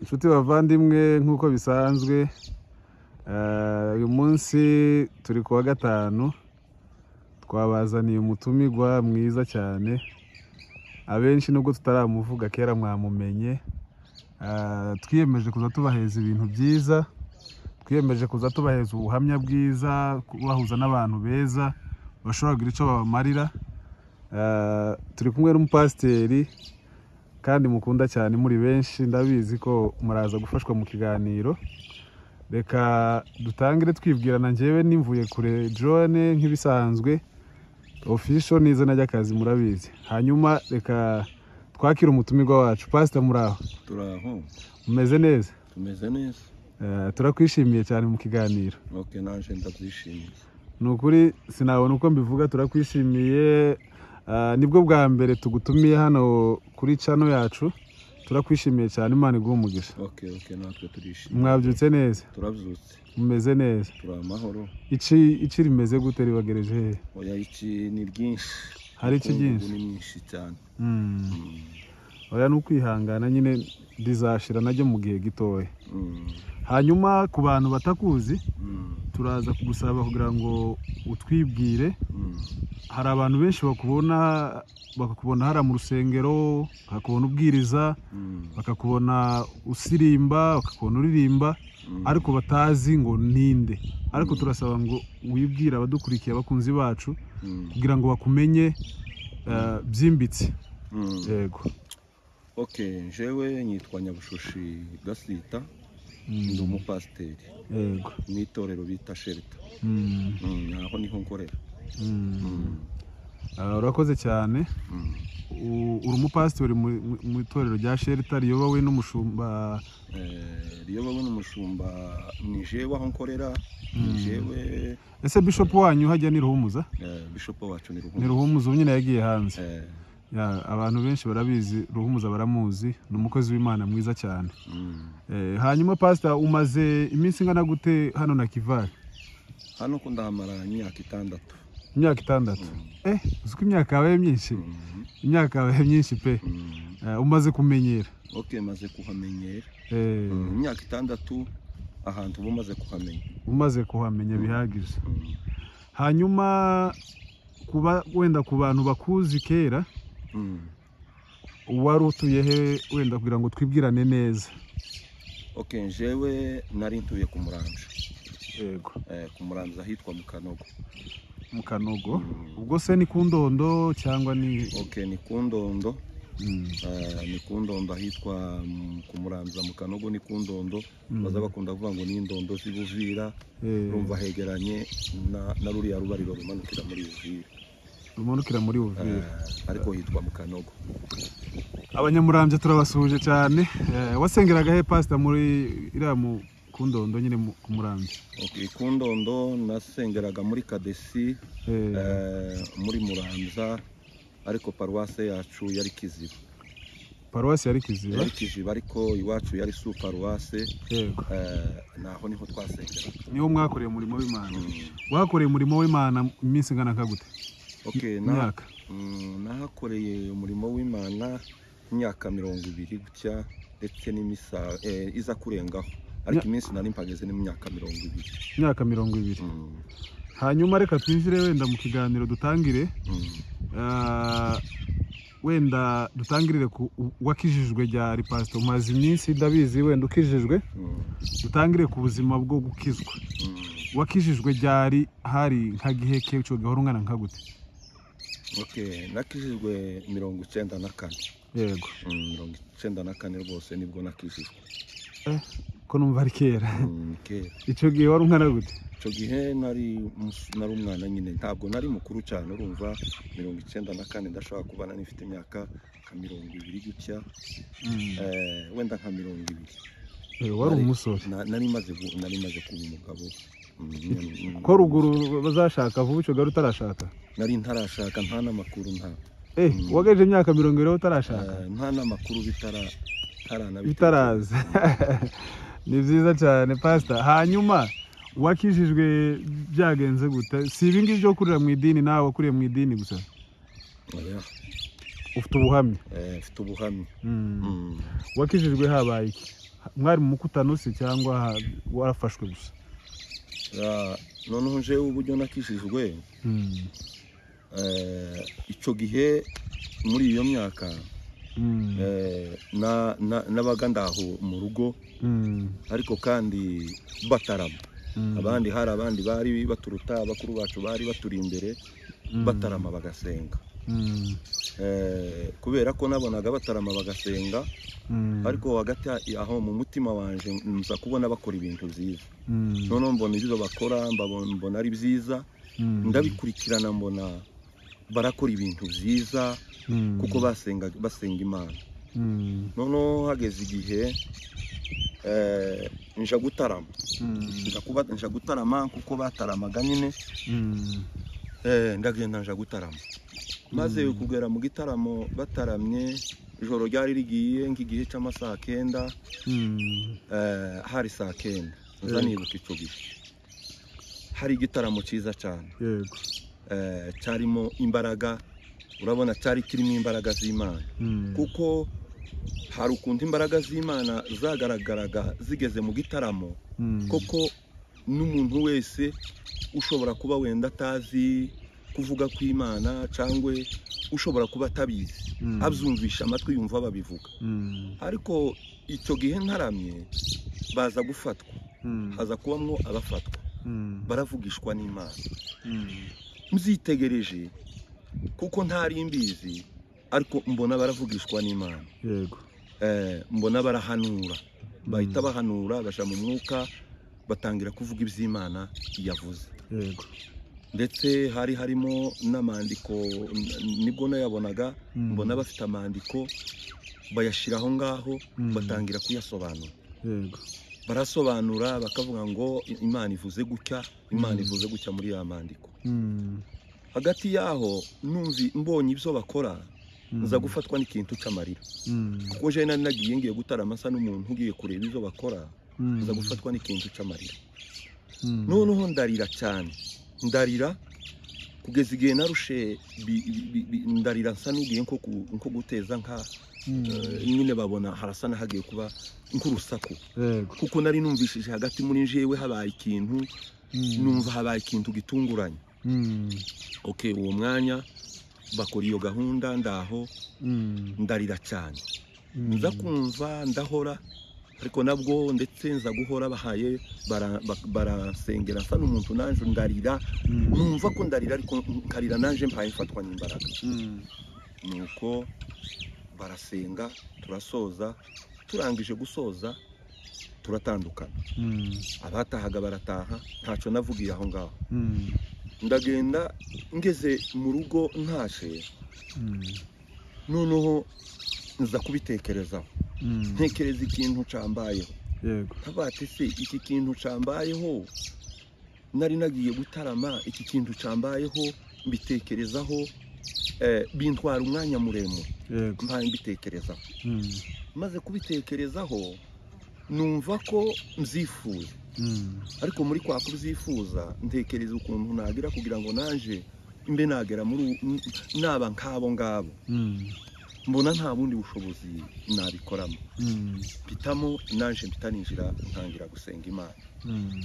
inshuti bavandimwe nk'uko bisanzwe eh, uyu munsi turi kuwa gatanu twabazaniye umutumigwa mwiza cyane abenshi nubwo tutaramuvuga kera mwamumenye Eh, twiyemeje kuza tubaheza ibintu byiza twiyemeje kuza tubaheza ubuhamya bwiza kubahuza n'abantu beza bashobora kugira icyo babamarira Eh, turi kumwe n'umupasiteri kandi mukunda cyane muri benshi ndabizi ko muraza gufashwa mu kiganiro reka dutangire twibwirana njyewe nimvuye kure drone nk'ibisanzwe ofisho ni izina ry'akazi murabizi hanyuma reka twakire umutumirwa wacu pasita muri aho turaho umeze neza tumeze neza Eh, turakwishimiye cyane mu kiganiro ok naje ndabyishimiye ni ukuri sinabona uko mbivuga turakwishimiye Ah, nibwo bwa mbere tugutumiye hano kuri cano yacu turakwishimiye cyane imana iguha umugisha ok ok natwe turishimye mwabyutse neza turabyutse mumeze neza turi amahoro iki iki rimeze gute ribagereje hehe oya iki ni ryinshi Hari iki Ubukungu ryinshi? ni myinshi cyane Mm. Mm, oya ni ukwihangana nyine rizashira najya mu gihe gitoya mm, hanyuma ku bantu batakuzi mm, turaza kugusaba kugira ngo utwibwire mm. hari abantu benshi bakubona bakakubona hariya mu rusengero bakakubona ubwiriza Mm, bakakubona usirimba bakakubona uririmba mm. ariko batazi ngo ninde ariko turasaba ngo wibwire abadukurikiye abakunzi bacu Mm, kugira ngo bakumenye eh, byimbitse mm. yego ok jewe nyitwa nyabushushi gasita Mm, ndi umupasiteri yego mu itorero bita shelita Mm, Mm, aho niho nkorera mm. Mm, Ah, urakoze cyane mm. U- uri umupasitori mu- mu- mu itorero rya shelita riyobowe n'umushumba Eh, riyobowe n'umushumba ni jewe aho nkorera ni jewe ese bishop wanyu hajya ni ruhumuza eh, bishop wacu ni ni ruhumbu ruhumuza ubu nyine yagiye hanze Eh, Ya, abantu benshi barabizi ruhumuza baramuzi ni umukozi w'imana mwiza cyane mm. Eh, hanyuma pasita umaze iminsi ingana gute hano na kivari hano ko ndahamara imyaka itandatu imyaka itandatu eh uzi ko imyaka yabaye myinshi Mm, imyaka yabaye myinshi pe mm. Eh, umaze kumenyera ok maze kuhamenyera Eh, Mm, imyaka itandatu ahantu uba umaze kuhamenya umaze kuhamenya bihagije Mm, hanyuma kuba wenda ku bantu bakuzi kera mm. wari utuye he wenda kugira ngo twibwirane neza ok jewe nari ntuye ku muranje yego Eh, ku muranje ahitwa mu kanogo mu kanogo Mm. ubwo se ni ku ndondo cyangwa ni ok ni ku ndondo Mm, Eh, ni ku ndondo ahitwa mm, ku muranza mu kanogo ni ku ndondo Mm. baza bakunda kuvuga ngo ni indondo z'i buvira eh, urumva hegeranye na, na ruriya rubariro rumanukira muri buvira rumanukira muri uvira Eh, ariko hitwa mu kanogo abanyamurambye turabasuhuje cyane Eh, wasengeraga he pasita muri iriya mu ku ndondo nyine mu- ku murambye Ok, ku ndondo nasengeraga muri kadesi Eh, eh, muri muranza ariko paruwase yacu yari kiziba paruwasi yari kiziba yari kiziba ariko iwacu yari su paruwase yego eh, naho niho twasengeraga niho mwakoreye umurimo w'imana Mm. wakoreye umurimo w'imana iminsi ingana nka gute ok na, imyaka Mm, nahakoreye umurimo w'imana imyaka mirongo ibiri gutya ndetse n'imisa eh, iza kurengaho ariko Nya- iminsi nari mpageze ni mu myaka mirongo ibiri imyaka mirongo ibiri Mm, hanyuma reka twinjire wenda mu kiganiro dutangire mm, Ah, wenda dutangirire ku wakijijwe ryari pasita umaze iminsi ndabizi wenda ukijijwe mm, dutangire ku buzima bwo gukizwa mm. wakijijwe ryari hari nka giheke uco gahora ungana nka gute ok nakijijwe mirongo icyenda na kane yego Mm, mirongo icyenda na kane rwose nibwo nakijijwe ko numva ari kera Mm, kera ico gihe wari ungana gute icyo gihe nari mus- nari umwana nyine ntabwo nari mukuru cyane urumva mirongo icyenda na kane ndashobora kuba nari mfite imyaka nka mirongo ibiri gutya eh, wenda nka mirongo ibiri Eh, wari Nari- umusore na- nari maze gu- nari maze kuba umugabo Mm, mm, ko ruguru bazashaka vuba ico gahora utarashaka nari ntarashaka nta n'amakuru nta eh Mm. wagaje imyaka mirongo ibiri aho utarashaka eh, nta n'amakuru bitara bitarana bitaraza ni byiza cyane pasita hanyuma wakijijwe byagenze gute si ibi ngibi byo kurira mu idini nawe wakuriye mu idini gusa oya ufite ubuhamya eh, mfite ubuhamya Mm. Mm, wakijijwe habaye iki mwari mu mukutano se cyangwa warafashwe gusa Ah, noneho jewe uburyo nakijijwe Mm, eh, icyo gihe muri iyo myaka mm, eh, na- na- nabaga ndaho mu rugo mm, ariko kandi batarama mm, abandi hari abandi bari baturuta bakuru bacu bari baturi imbere mm, batarama bagasenga mm, Eh, kubera ko nabonaga batarama bagasenga mm, ariko hagati ya- aho mu mutima wanjye nza kubona bakora ibintu byiza mm, noneho mbona ibyo bakora mbabona- mbona ari byiza mm, ndabikurikirana mbona barakora ibintu byiza mm, kuko basenga basenga imana mm, noneho hageze igihe eh, nja gutarama mm, nja kuba nja gutarama kuko bataramaga nyine mm, eh, ndagenda nja gutarama maze Mm. kugera mu gitaramo bataramye ijoro ryari rigiye nk'igihe cy'amasaha kenda mm, eh, hari saa kenda nza Yego. nibuka icyo gihe hari igitaramo cyiza cyane yego eh, cyarimo imbaraga urabona cyari kirimo imbaraga z'imana Mm, kuko hari ukuntu imbaraga z'imana zagaragaraga zigeze mu gitaramo mm, koko n'umuntu wese ushobora kuba wenda atazi kuvuga kw'imana cyangwa ushobora kuba atabizi mm, abyumvisha amatwi yumva babivuga mm, ariko icyo gihe ntaramye baza gufatwa mm, haza kubamwo abafatwa mm, baravugishwa n'imana mm, mbyitegereje kuko ntari mbizi ariko mbona baravugishwa n'imana yego Eh, mbona barahanura Mm, bahita bahanura baja mu mwuka batangira kuvuga iby'imana yavuze yego ndetse hari harimo n'amandiko n- nibwo nayabonaga Mm, mbona bafite amandiko bayashyira aho ngaho Mm. batangira kuyasobanura yego barasobanura bakavuga ngo "I- imana ivuze gutya imana Mm. ivuze gutya muri ya mandiko Mm, hagati y'aho numvi mbonye ibyo bakora mm, nza gufatwa n'ikintu cy'amarira mm, kuko je nari nagiye ngiye gutarama asa n'umuntu ugiye kureba ibyo bakora mm, nza gufatwa n'ikintu cy'amarira mm, noneho ndarira cyane ndarira kugeza igihe narushe bi- bi- bi- ndarira nsa n'ugiye nko ku- nko guteza nka mm, eh, nyine babona harasa n'ahagiye kuba nk'urusaku yego kuko nari numvishije hagati muri jewe habaye ikintu Mm, numva habaye ikintu gitunguranye mm, ok uwo mwanya bakora iyo gahunda ndaho mm, ndarira cyane mm, nza kumva ndahora ariko nabwo ndetse nza guhora bahaye bara- ba- barasengera nsa n'umuntu nanjye ndarira mm, numva ko ndarira ariko nkarira nanjye mpaye mfatwa n'imbaraga mm, nuko barasenga turasoza turangije gusoza turatandukana mm, abatahaga barataha ntacyo navugiye aho ngaho mm, ndagenda ngeze mu rugo ntashe mm, noneho nza kubitekerezaho mm, ntekereza ikintu cyambayeho yego abati se iki kintu cyambayeho nari nagiye gutarama iki kintu cyambayeho mbitekerezaho eh, bintwara umwanya muremure yego mpaye mbitekerezaho Mm, maze kubitekerezaho numva ko mbyifuza mm, ariko muri kwa kubyifuza ntekereza ukuntu nagira kugira ngo naje mbe nagera muri u- n- naba nk'abo ngabo mm, mbona nta bundi bushobozi nabikoramo mm, mpitamo naje mpita ninjira ntangira gusenga imana mm,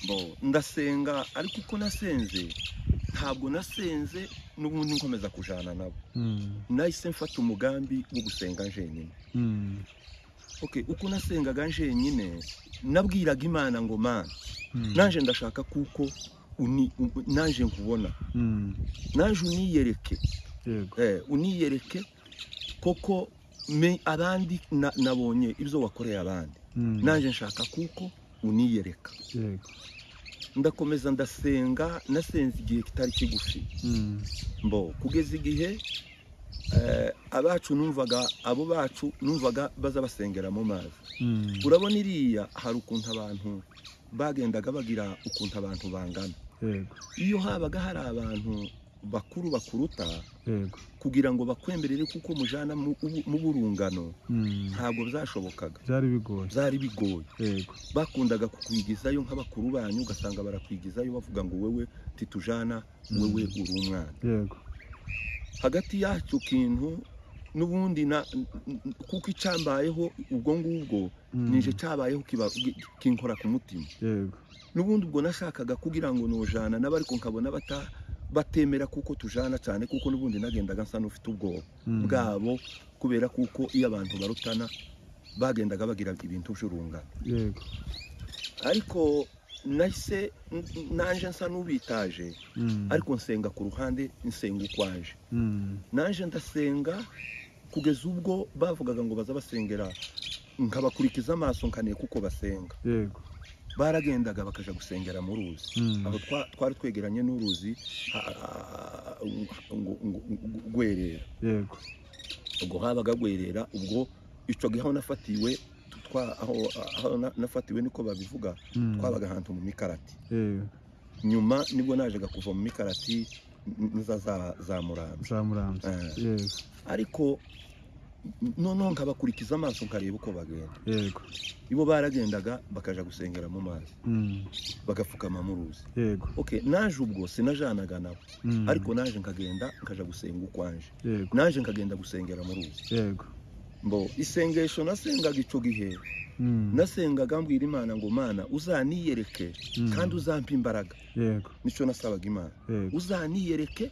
Bo, ndasenga ariko uko nasenze ntabwo nasenze n'ubundi nkomeza kujana nabo mm, nahise mfata umugambi wo gusenga njenyine mm, okay uko nasengaga njenyine nabwiraga imana ngo mana mm, nanjye ndashaka kuko uni- u- nanjye nkubona mm, nanjye uniyereke yego eh, uniyereke koko me abandi na- nabonye ibyo wakoreye abandi Mm, nanjye nshaka kuko uniyereka yego ndakomeza ndasenga nasenze igihe kitari kigufi Mm, mbo kugeza igihe eh, abacu numvaga abo bacu numvaga baza basengera mu mazi mm, urabona iriya hari ukuntu abantu bagendaga bagira ukuntu abantu bangana yego iyo habaga hari abantu bakuru bakuruta yego kugira ngo bakwemerere kuko mujana mu ubu- mu burungano Mm, ntabwo byashobokaga byari bigoye byari bigoye yego bakundaga kukwigizayo nk'abakuru banyu ugasanga barakwigizayo bavuga ngo wewe titujana wewe uri umwana yego hagati y'acyo kintu n'ubundi na- n- n- kuko icyambayeho ubwo ngubwo Mm. nije cyabayeho kiba- gi- kinkora ku mutima yego n'ubundi ubwo nashakaga kugira ngo nujana n'abariko nkabona bata batemera kuko tujana cyane kuko n'ubundi nagendaga nsa n'ufite ubwoba Mm. bwabo kubera kuko iyo abantu barutana bagendaga bagira ibintu by'urungano yego ariko nahise n- naje nsa n'ubitaje Mm. ariko nsenga ku ruhande nsenga ukwaje Mm. naje ndasenga kugeza ubwo bavugaga ngo baza basengera nkabakurikiza amaso nkaniye kuko basenga yego baragendaga bakaja gusengera mu ruzi Mm. aho twa- twari twegeranye n'uruzi ha- ha- ngo- ngo- ngo- rwerera yego ubwo habaga rwerera ubwo icyo gihe aho nafatiwe twa- aho- aho na- nafatiwe niko babivuga Mm. twabaga ahantu mu mikarati yego nyuma nibwo najaga kuva mu mikarati n- niza za- za murambi za murambi Eh. yego ariko n- noneho nkabakurikiza amaso nkareba uko bagenda yego ibo baragendaga bakaja gusengera mu mazi Mm. bagapfukama mu ruzi yego okay naje ubwo sinajanaga nabo Mm. ariko naje nkagenda nkaja gusenga ukwanje yego naje nkagenda gusengera mu ruzi yego mbo isengesho nasengaga icyo gihe Mm. nasengaga mbwira imana ngo mana uzaniyereke Mm. kandi uzampe imbaraga yego nicyo nasabaga imana yego uzaniyereke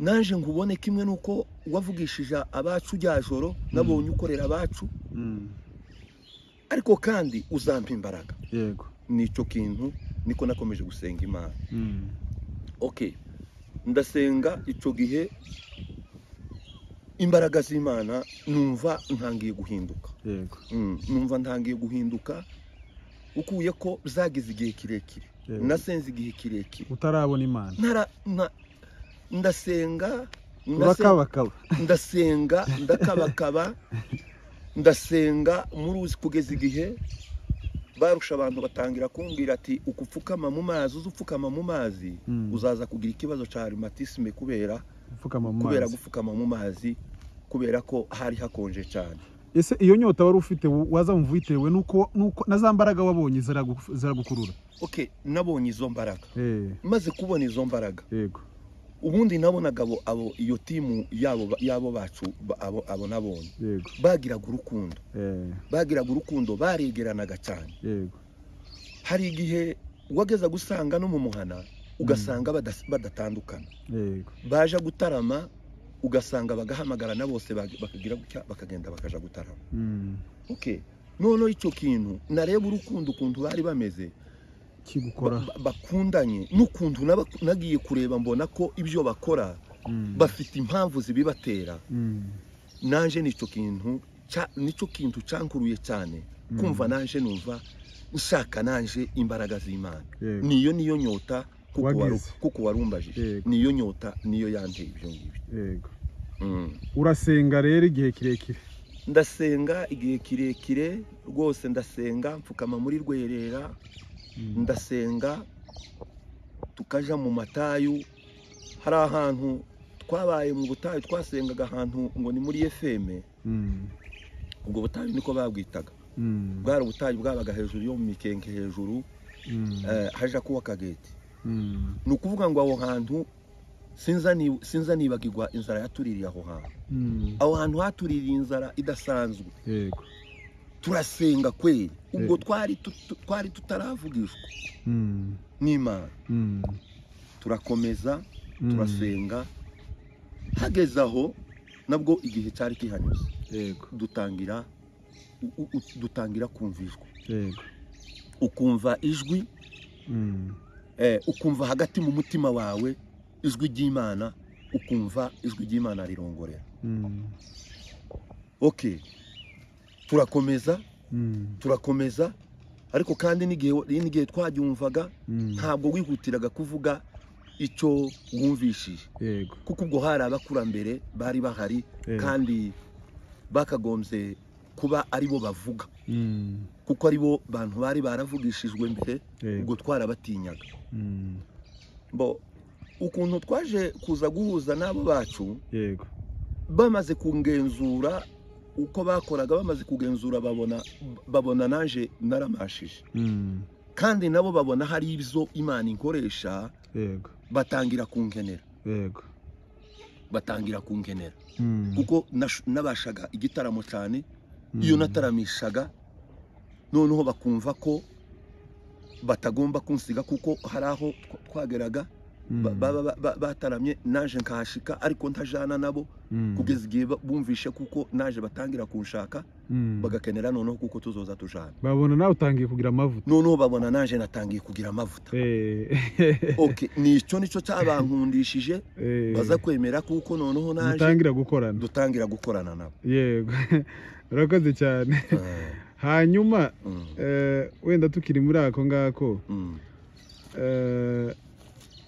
naje ngubone kimwe nuko wavugishije abacu rya joro nabonye ukorera abacu Mm. ariko kandi uzampa imbaraga yego nicyo kintu niko nakomeje gusenga imana Mm. okay ndasenga icyo gihe imbaraga z'imana numva ntangiye guhinduka yego Mm, numva ntangiye guhinduka ukuye ko zagize igihe kirekire Yego. nasenze igihe kirekire utarabona imana Ntara- nta- ndasenga ndasenga urakabakaba ndasenga ndakabakaba ndasenga muri uzi kugeza igihe barusha abantu batangira kumbwira ati ukupfukama mu mazi uza upfukama mu mazi Mm. uzaza kugira ikibazo cya rhumatisme kubera upfukama mu kubera mazi gupfukama mu mazi kubera ko hari hakonje cyane ese iyo nyota wari ufite wu- wazamva uyitewe nuko nuko na za mbaraga wabonye ziragu- ziragukurura okay nabonye izo mbaraga Eh, maze kubona izo mbaraga yego ubundi nabonaga abo abo iyo timu yabo ba- yabo bacu ba- abo abo nabonye yego bagiraga urukundo eh, bagiraga urukundo baregeranaga cyane yego hari igihe wageza gusanga no mu muhana ugasanga badas- badatandukana yego baje gutarama ugasanga bagahamagarana bose bag- bakagira gutya bakagenda bakaja gutarama Mm. okay noneho icyo kintu nareba urukundo ukuntu bari bameze kigukora ba- bakundanye n'ukuntu naba- nagiye kureba mbona ko ibyo bakora Mm. bafite impamvu zibibatera Mm. naje nicyo kintu cya- nicyo kintu cyankuruye cyane Mm. kumva naje numva ushaka naje imbaraga z'imana yego niyo niyo nyota kuko Wagize. waru- kuko warumbaje Yego. niyo nyota niyo yanteye ibyo ngibyo yego Mm. urasenga rero igihe kirekire ndasenga igihe kirekire rwose ndasenga mfukama muri rwerera Mm. ndasenga tukaja mu matayu hari ahantu twabaye mu butayu twasengaga ahantu ngo ni muri efeme Mm. ubwo butayu niko babwitaga Mm. bwari ubutayu bwabaga hejuru yo mu mikenke hejuru Mm. eh, haja kuba akageti Mm. ni ukuvuga ngo aho hantu sinza ni- sinza nibagirwa inzara yatuririye aho hantu Mm. aho hantu hatuririye inzara idasanzwe yego turasenga kweli ubwo Eh. twari tutu- twari tutaravugishwa Mm. n'imana Mm. turakomeza Mm. turasenga hageze aho nabwo igihe cyari kihanyuze yego dutangira u- u- u- dutangira kumvishwa yego ukumva ijwi Mm. eh, ukumva hagati mu mutima wawe ijwi ry'imana ukumva ijwi ry'imana rirongorera Mm. okay turakomeza Mm. turakomeza ariko kandi n'igihe n'igihe twaryumvaga Mm. ntabwo wihutiraga kuvuga icyo wumvishije yego kuko ubwo hari abakurambere bari bahari yego kandi bakagombye kuba ari bo bavuga Mm. kuko ari bo bantu bari baravugishijwe mbere yego ubwo twarabatinyaga Mm. bo ukuntu twaje kuza guhuza n'abo bacu yego bamaze kugenzura uko bakoraga bamaze kugenzura babona babona naje naramashije Mm. kandi nabo babona hari ibyo imana ikoresha yego batangira kunkenera yego batangira kunkenera Mm, kuko nash- nabashaga igitaramo cyane mm, iyo nataramishaga noneho bakumva ko batagomba kunsiga kuko hari aho twa- twageraga mm, ba- baba ba- ba- bataramye naje nkahashika ariko ntajana nabo mm, kugeza igihe ba- bumvishe kuko naje batangira kunshaka mm. bagakenera noneho kuko tuzoza tujana babona nawe utangiye kugira amavuta noneho babona naje natangiye kugira amavuta Eh, okay nicyo nicyo cyabankundishije eh, baza kwemera kuko noneho naje mutangira gukorana dutangira gukorana nabo yego urakoze cyane Eh, hanyuma mm, eh, wenda tukiri muri ako ngako mm, eh,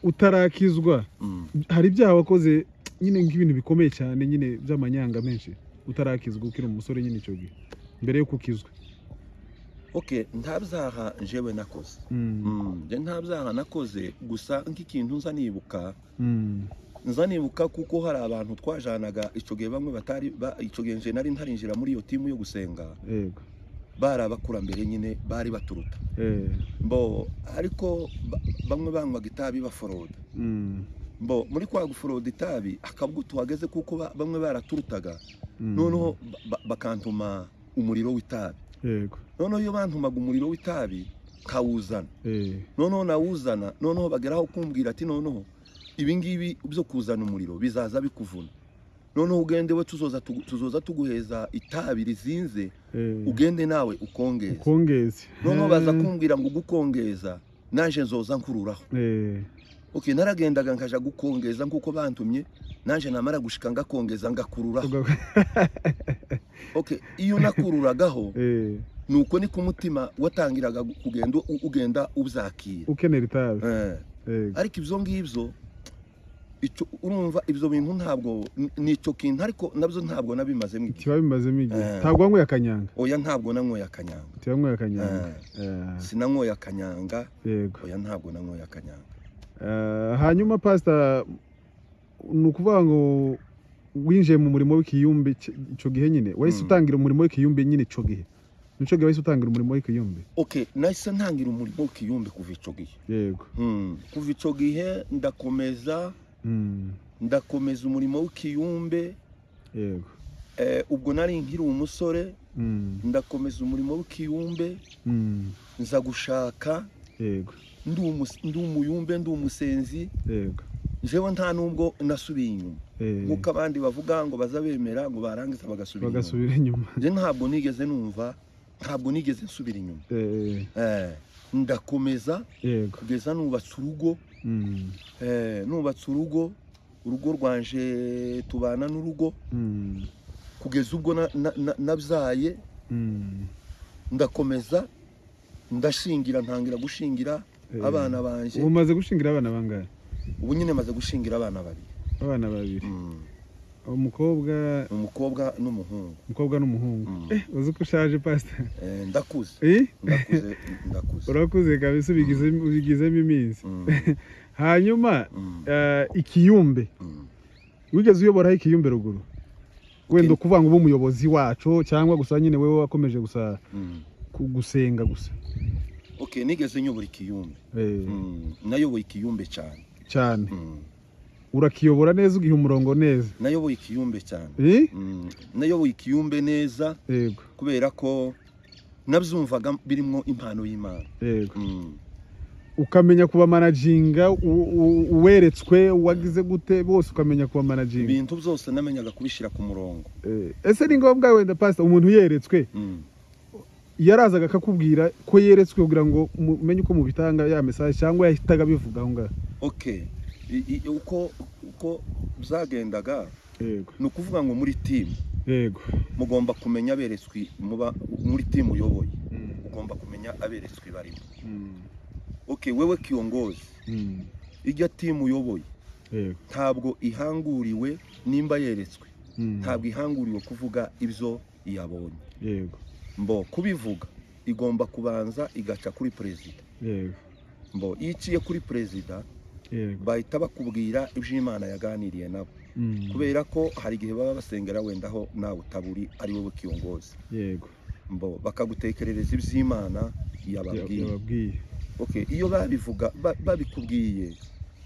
utarakizwa mm. hari ibyaha wakoze nyine nk'ibintu bikomeye cyane nyine by'amanyanga menshi utarakizwa ukiri umusore nyine icyo gihe mbere yo kukizwa okay nta byaha njyewe nakoze Mm, Mm, njye nta byaha nakoze gusa nk'ikintu nza nibuka mm, nza nibuka kuko hari abantu twajanaga icyo gihe bamwe batari ba- icyo gihe nje nari ntarinjira muri iyo timu yo gusenga yego bari abakurambere nyine bari baturuta eh, mbo ariko ba- bamwe banywaga itabi baforoda mm, mbo muri kwa guforoda itabi akabwo tuhageze kuko ba- bamwe baraturutaga mm, noneho ba- ba- bakantuma umuriro w'itabi yego noneho iyo bantumaga umuriro w'itabi nkawuzana eh, noneho nawuzana noneho bageraho kumbwira ati noneho ibingibi byo kuzana umuriro bizaza bikuvuna noneho ugende we tuzoza tugu- tuzoza tuguheza itabi rizinze eh, ugende nawe ukongeza ukongeze noneho baza Eh, kumbwira ngo gukongeza naje nzoza nkururaho eh, okay naragendaga nkaja gukongeza nkuko bantumye naje namara gushika ngakongeza ngakururaho uga- okay iyo nakururagaho eh, nuko ni ku mutima watangiraga gu- kugenda u- ugenda ubyakira ukenera itabi Eh. yego ariko ibyo ngibyo icyo urumva ibyo bintu ntabwo ni- ni icyo kintu ariko nabyo ntabwo nabimazemo igihe kiba bimazemo igihe Eh. ntabwo wanyweye akanyanga oya ntabwo nanyweye akanyanga tiba wanyweye akanyanga Eh, sinanyweye akanyanga yego oya ntabwo nanyweye akanyanga Eh, hanyuma pasita ni ukuvuga ngo winjiye mu murimo w'ikiyumbi cy- icyo gihe nyine wahise Mm. utangira umurimo w'ikiyumbi nyine icyo gihe nicyo gihe wahise utangira umurimo w'ikiyumbi oke nahise ntangira umurimo w'ikiyumbi kuva icyo gihe yego Hmm, kuva icyo gihe ndakomeza Mm, ndakomeza umurimo w'ikiyumbe yego Eh, ubwo nari nkiri umusore Mm, ndakomeza umurimo w'ikiyumbe mm, nza gushaka yego ndi umus- ndi umuyumbe ndi umusenzi yego njyewe nta nubwo nasubiye inyuma Eh, nk'uko abandi bavuga ngo baza bemera ngo barangiza bagasubira inyuma bagasubira inyuma njye ntabwo nigeze numva ntabwo nigeze nsubira inyuma Eh, Eh, ndakomeza yego kugeza nubatse urugo Mm, Eh, nubatse urugo urugo rwanje tubana n'urugo mm, kugeza ubwo na- na- na- nabyaye mm, ndakomeza ndashingira ntangira gushingira eh. abana banje ubu umaze gushingira abana bangahe ubu nyine maze gushingira abana babiri abana babiri Mm, umukobwa umukobwa n'umuhungu umukobwa n'umuhungu Mm. eh uzi ko ushaje pasita Eh, ndakuze eh ndakuze ndakuze urakuze kabisa ubigizemo ubigizemo iminsi Mm, hanyuma mm, eh, ikiyumbe mm. wigeze uyoboraho ikiyumbe ruguru wenda ukuvuga ngo ube umuyobozi wacu cyangwa gusa nyine wowe wakomeje gusa Mm. ku- gusenga gusa okay nigeze nyobora ikiyumbe Eh, Mm, nayoboye ikiyumbe cyane cyane Mm, urakiyobora neza ugiha umurongo neza nayoboye ikiyumbe cyane Eh? Mm, nayoboye ikiyumbe neza yego kubera ko nabyumvaga birimo impano y'imana yego Mm, ukamenya kubamanajinga u- u- uweretswe wagize gute bose ukamenya kubamanajinga ibintu byose namenyaga kubishyira ku murongo Eh, ese ni ngombwa wenda pasita umuntu yeretswe Mm, yarazaga akakubwira ko yeretswe kugira ngo umenye uko mubitanga ya mesaje cyangwa yahitaga abivuga aho ngaho okay I- i- uko uko byagendaga yego ni ukuvuga ngo muri timu yego mugomba kumenya aberetswe muba muri timu uyoboye ugomba kumenya aberetswe barimo okay wewe kiyongozi ijya timu uyoboye yego ntabwo ihanguriwe nimba yeretswe Mm. ntabwo ihanguriwe kuvuga ibyo yabonye yego mbo kubivuga igomba kubanza igaca kuri perezida yego mbo iyo iciye kuri perezida yego bahita bakubwira ibyo imana yaganiriye nabo Mm. kubera ko hari igihe baba basengera wenda aho nawe utaburi ari wowe kiyongozi yego mbo bakagutekerereza iby'imana yababwiye yababwiye okay iyo babivuga ba- babikubwiye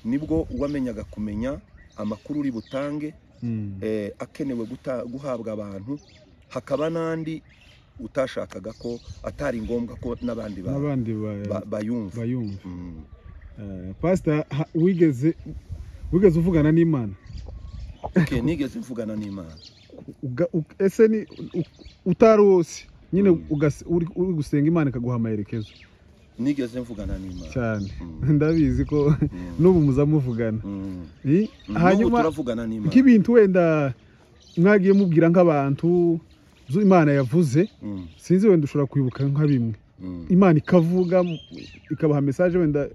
nibwo wamenyaga kumenya amakuru uri butange Mm. eh, akenewe guta- guhabwa abantu hakaba n'andi utashakaga ko atari ngombwa ko n'abandi ba- n'abandi ba- ba- bayumva bayumva Mm. Eh, pastor ha- wigeze wigeze uvugana n'imana Okay, nigeze mvugana n'imana Uga- u- ese ni u- utari wose nyine Mm. ugas- uri uri gusenga imana ikaguha amaherekezo nigeze mvugana n'imana cyane Mm. ndabizi ko Mm. n'ubu muza muvugana Mm. Eh, Mm. N'ubu hanyuma turavugana n'imana nk'ibintu wenda mwagiye mubwira nk'abantu zo imana yavuze Mm. sinzi wenda ushobora kwibuka nka bimwe Mm. imana ikavuga mu- ikabaha mesaje wenda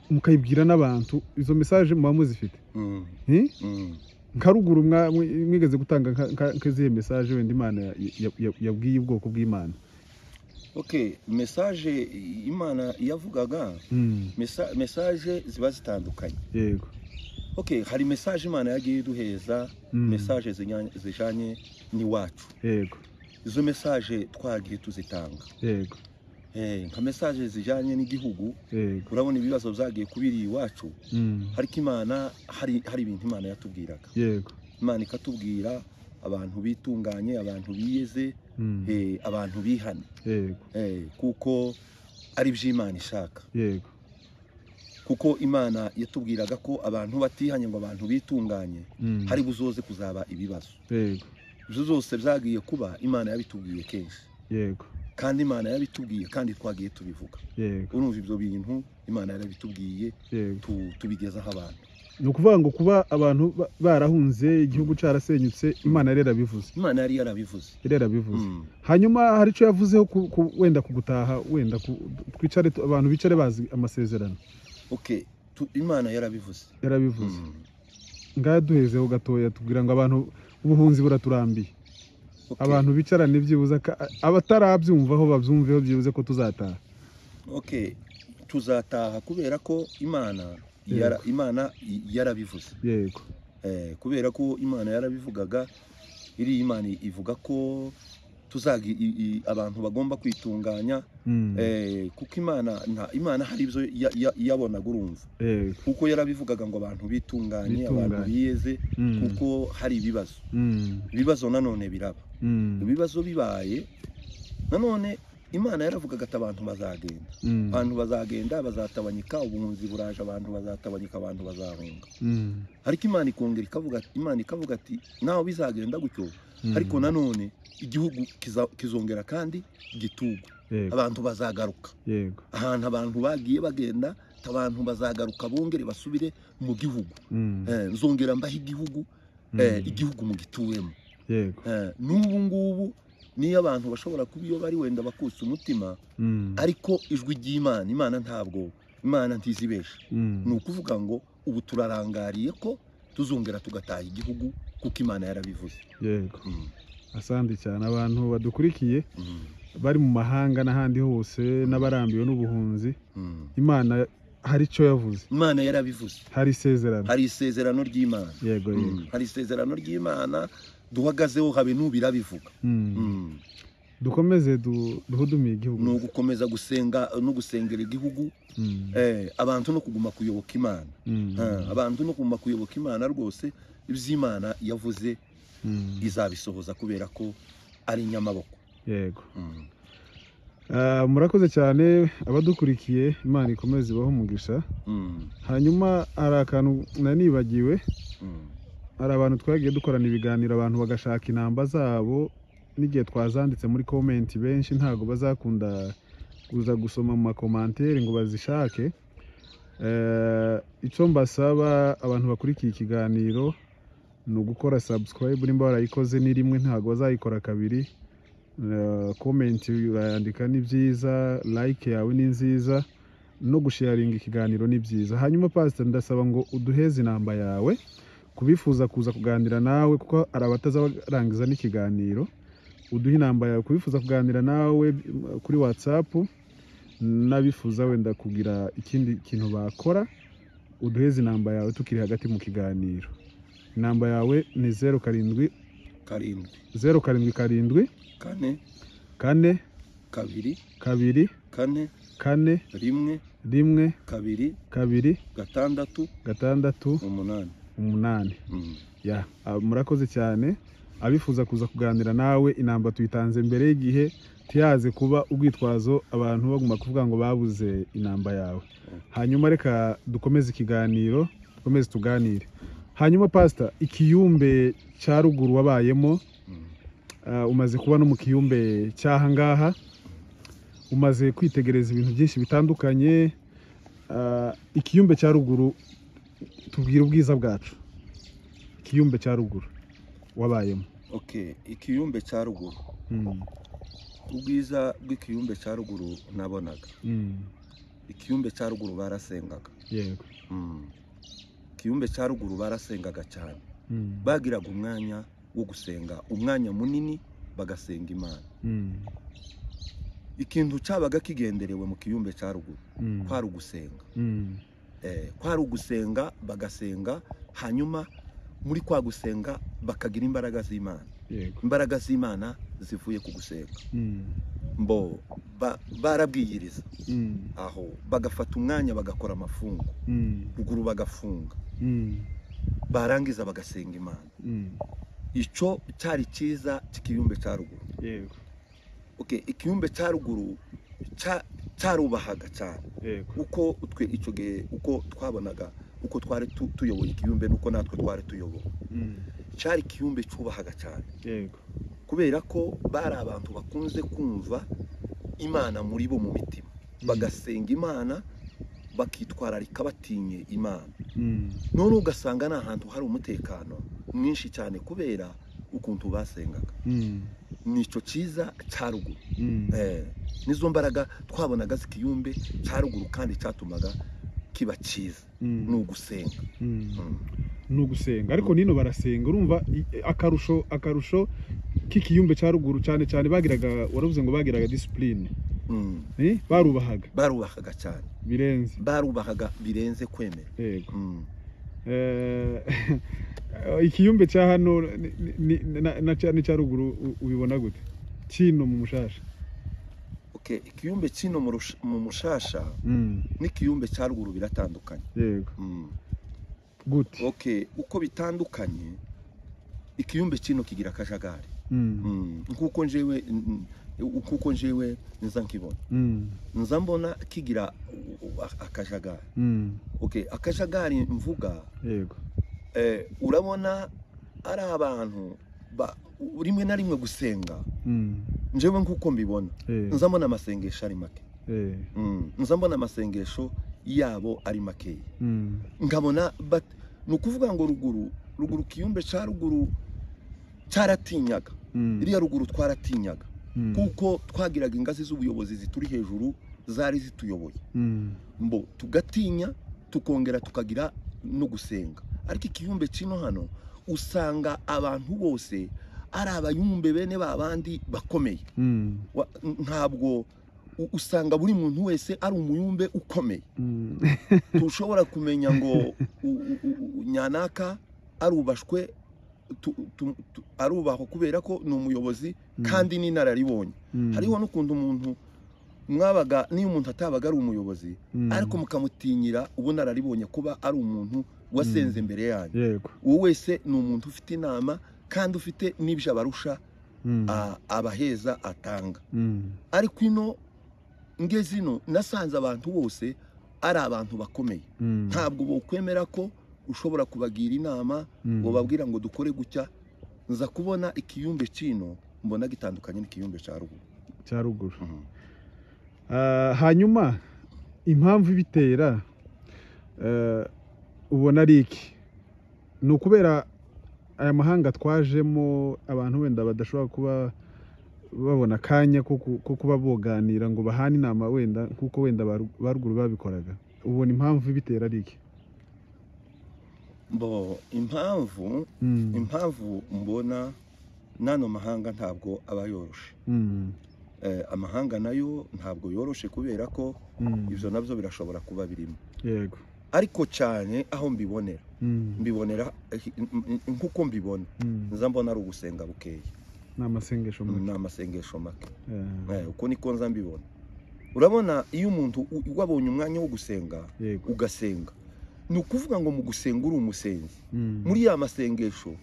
mukayibwira n'abantu izo mesaje muba muzifite Mm. Eh? Mm. nka ruguru mwa- mwi- mwigeze gutanga nka- nka- nk'izihe mesaje wenda imana ya- ya- ya- yabwiye ubwoko bw'imana okay mesaje imana yavugaga Mm, mesa- mesaje ziba zitandukanye yego okay hari mesaje imana yagiye iduheza Mm, mesaje zinya- zijanye n'iwacu yego izo mesaje twagiye tuzitanga yego Eh, nka mesaje zijanye n'igihugu yego urabona ibibazo byagiye kubiri iwacu Mm, ariko imana hari hari ibintu imana yatubwiraga yego imana ikatubwira abantu bitunganye abantu biyeze Mm, eh, abantu bihane yego Eh, kuko ari iby'imana ishaka yego kuko imana yatubwiraga ko abantu batihanye ngo abantu bitunganye Mm, hari buzoze kuzaba ibibazo yego ibyo zose byagiye kuba imana yabitubwiye kenshi yego kandi imana yabitubwiye kandi twagiye tubivuga yego urumva ibyo bintu imana yarabitubwiye yego tu- tubigezaho abantu ni ukuvuga ngo kuba abantu ba- barahunze igihugu cyarasenyutse imana yari yarabivuze imana yari yarabivuze yari yarabivuze Mm. hanyuma hari icyo yavuzeho ku- ku- wenda ku gutaha wenda ku- twicare tu- abantu bicare bazi amasezerano okay tu- imana yarabivuze yarabivuze Mm. ngaha duhezeho gatoya tubwira ngo abantu ubuhunzi buraturambiye Okay. abantu bicarane byibuze aka- abatarabyumvaho babyumveho byibuze ko tuzataha okay tuzataha kubera ko imana Yego. yara- imana i- yarabivuze yego Eh, kubera ko imana yarabivugaga iri imana ivuga ko tuzagi i- i- abantu bagomba kwitunganya Mm, Eh, kuko imana nta imana hari ibyo ya- ya- yabonaga urumva yego kuko yarabivugaga ngo abantu bitunganye abantu Bitunganye. biyeze Mm, kuko hari ibibazo mm, ibibazo nanone biraba mm, ibibazo bibaye nanone imana yaravugaga ati abantu bazagenda mm, abantu bazagenda bazatabanyika ubuhunzi buraje abantu bazatabanyika abantu bazahunga mm, ariko imana ikongera ikavuga ati imana ikavuga ati nawe bizagenda gutyo mm, ariko nanone igihugu kiza- kizongera kandi gitugwe yego, abantu bazagaruka yego ahantu abantu bagiye bagenda abantu bazagaruka bongere basubire mu gihugu mm, Eh, nzongera mbaho igihugu mm, eh, igihugu mugituwemo yego Eh, n'ubu ngubu niyo abantu bashobora kuba iyo bari wenda bakutse umutima mm, ariko ijwi ry'imana imana ntabwo imana ntizibesha mm, ni ukuvuga ngo ubu turarangariye ko tuzongera tugataha igihugu kuko imana yarabivuze yego Mm, asandi cyane abantu badukurikiye mm, bari mu mahanga n'ahandi hose n'abarambiwe n'ubuhunzi mm. imana hari icyo yavuze imana yarabivuze hari isezerano hari isezerano ry'imana yego Mm, yego hari isezerano ry'imana duhagazeho habe n'ubirabivuga Mm. Mm. dukomeze du- duhudumiye igihugu ni ugukomeza gusenga no gusengera igihugu Mm, eh, abantu no kuguma kuyoboka imana mm, Ah, abantu no kuguma kuyoboka imana rwose iby'imana yavuze mm, izabisohoza kubera ko ari inyamaboko yego Mm. Ah, murakoze cyane abadukurikiye imana ikomeze ibaho umugisha Mm. hanyuma hari akantu nanibagiwe Mm. hari abantu twagiye dukorana ibiganiro abantu bagashaka inamba zabo n'igihe twazanditse muri komenti benshi ntabwo bazakunda kuza gusoma mu makomantere ngo bazishake Eh, icyo mbasaba abantu bakurikiye ikiganiro ni ugukora subscribe nimba warayikoze ni rimwe ntabwo bazayikora kabiri Eh, komenti urayandika ni byiza like yawe ni nziza no gusharinga ikiganiro ni byiza hanyuma pastor ndasaba ngo uduheze inamba yawe kubifuza kuza kuganira nawe kuko hari abatazarangiza n'ikiganiro uduhe inamba yawe kubifuza kuganira nawe mm, kuri whatsapp n'abifuza wenda kugira ikindi kintu bakora uduheze inamba yawe tukiri hagati mu kiganiro inamba yawe ni zeru karindwi karindwi zeru karindwi karindwi kane kane kabiri kabiri kane kane rimwe rimwe kabiri kabiri gatandatu gatandatu umunani umunani Mm. ya ah, murakoze cyane abifuza kuza kuganira nawe inamba tuyitanze mbere y'igihe ntihaze kuba urwitwazo abantu bagomba kuvuga ngo babuze inamba yawe hanyuma reka dukomeze ikiganiro dukomeze tuganire hanyuma pasita ikiyumbe cya ruguru wabayemo Mm. ah, umaze kuba no mu kiyumbe cy'aha ngaha umaze kwitegereza ibintu byinshi bitandukanye ah, ikiyumbe cya ruguru tubwire ubwiza bwacu ikiyumbe cya ruguru wabayemo Okay, ikiyumbe cya ruguru Mm, ubwiza bw'ikiyumbe cya ruguru nabonaga mm, ikiyumbe cya ruguru barasengaga yego Mm. ikiyumbe cya ruguru barasengaga cyane Mm, bagiraga umwanya wo gusenga umwanya munini bagasenga imana mm, ikintu cyabaga kigenderewe mu kiyumbe cya ruguru mm, kwari ugusenga mm, Eh, kwari ugusenga bagasenga hanyuma muri kwa gusenga bakagira imbaraga z'imana yego imbaraga z'imana zivuye ku gusenga Mm, mbo ba- barabwiyiriza mm, aho bagafata umwanya bagakora amafungo mm, ruguru bagafunga mm, barangiza bagasenga imana mm, icyo cyari cyiza cy'ikiyumbe cya ruguru yego okay, ikiyumbe cya ruguru cya- cyarubahaga cyane yego uko twe icyo gihe uko twabonaga uko twari tu- tuyoboye ikiyumbe nuko natwe twari tuyoboye Mm, cyari ikiyumbe cyubahaga cyane yego kubera ko bari abantu bakunze kumva imana muri bo mu mitima bagasenga imana bakitwararika batinye imana Mm, none ugasanga ni ahantu hari umutekano mwinshi cyane kubera ukuntu basengaga mm, nicyo cyiza cya ruguru mm, Eh, nizo mbaraga twabonaga zikiyumbe cya ruguru kandi cyatumaga kiba cyiza mm, ni ugusenga mm. Mm. ni ugusenga ariko nino barasenga urumva i- akarusho akarusho k'ikiyumbe cya ruguru cyane cyane bagiraga waravuze ngo bagiraga disipurine Mm. eh, barubahaga barubahaga cyane birenze barubahaga birenze kwemera yego Mm. Eh, ikiyumbe cya hano ni- ni- ni- na- na cya- n'icya ruguru u- ubibona gute kino mu mushasha Okay, ikiyumbe kino mu rush- mu mushasha n'ikiyumbe cya ruguru biratandukanye yego Mm. gute okay uko bitandukanye ikiyumbe kino kigira akajagari Mm, Mm. nkuko njewe n- n- nkuko njewe nza nkibona mm, nza mbona kigira u- u- a- akajagari mm, okay akajagari mvuga yego eh, urabona ari abantu ba- u- rimwe na rimwe gusenga Mm, njewe nkuko mbibona eh, nza mbona amasengesho ari make eh, Mm. nza mbona amasengesho yabo ari makeya mm, nkabona but ni ukuvuga ngo ruguru ruguru kiyumbe cya ruguru cyaratinyaga mm, iriya ruguru twaratinyaga mm, kuko twagiraga ingazi z'ubuyobozi zituri hejuru zari zituyoboye mm, mbo tugatinya tukongera tukagira no gusenga ariko ikiyumbe kino hano usanga abantu bose ari abayumbe bene ba bandi bakomeye mm, Wa- ntabwo u- usanga buri muntu wese ari umuyumbe ukomeye mm, tushobora kumenya ngo u- u- u- u- nyanaka arubashwe tu- tu- tu- arubahwa kubera ko ni umuyobozi Mm. kandi n'inararibonye mm, hariho n'ukuntu umuntu mwabaga niyo umuntu atabaga ari umuyobozi mm, ariko mukamutinyira ubunararibonye kuba ari umuntu wasenze imbere yanyu yego uwo wese ni umuntu ufite inama kandi ufite n'ibyo abarusha mm, a- abaheza atanga mm, ariko ino ngeze ino nasanze abantu bose ari abantu bakomeye mm, ntabwo bokwemera ko ushobora kubagira inama mm, ngo babwira ngo dukore gutya nza kubona ikiyumbe kino mbona gitandukanye n'ikiyumbe cya ruguru cya ruguru Ah, hanyuma impamvu ibitera eh, ubona ari iki ni ukubera aya mahanga twajemo abantu wenda badashobora kuba babona akanya ko ku- ko kuba boganira ngo bahane inama wenda kuko wenda ba ru- ba ruguru babikoraga ubona impamvu ibitera ari iki bo impamvu Mm, impamvu mbona n'ano mahanga ntabwo aba yoroshe mm, Eh, amahanga nayo ntabwo yoroshe kubera ko mm, ibyo nabyo birashobora kuba birimo yego ariko cyane aho mbibonera Mm, mbibonera eh, n- n- nk'uko mbibona mm, nza mbona ari ugusenga bukeye ni amasengesho make ni amasengesho make Eh, Eh, uko niko nza mbibona urabona iyo umuntu u- wabonye umwanya wo gusenga yego ugasenga ni ukuvuga ngo mu gusenga uri umusenzi Mm. muri ya masengesho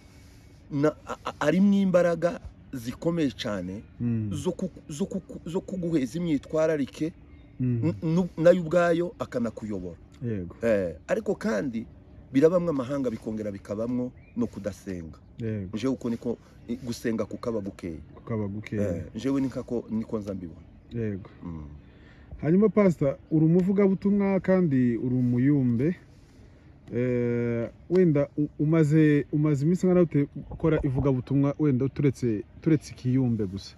na- a- a- harimo imbaraga zikomeye cyane Mm. zo ku- zo ku- zo kuguheza imyitwararike Mm. n- nu- nayo ubwayo akanakuyobora yego Eh, ariko kandi birabamwe amahanga bikongera bikabamwo no kudasenga yego jewe uko niko i- gusenga kukaba gukeye ukaba Eh, gukeya jewe nikako niko nza mbibona yego Mm. hanyuma pasita uri umuvugabutumwa kandi uri umuyumbe Eh, wenda u- umaze umaze iminsi nkana ukora ivugabutumwa wenda turetse turetse ikiyumbe gusa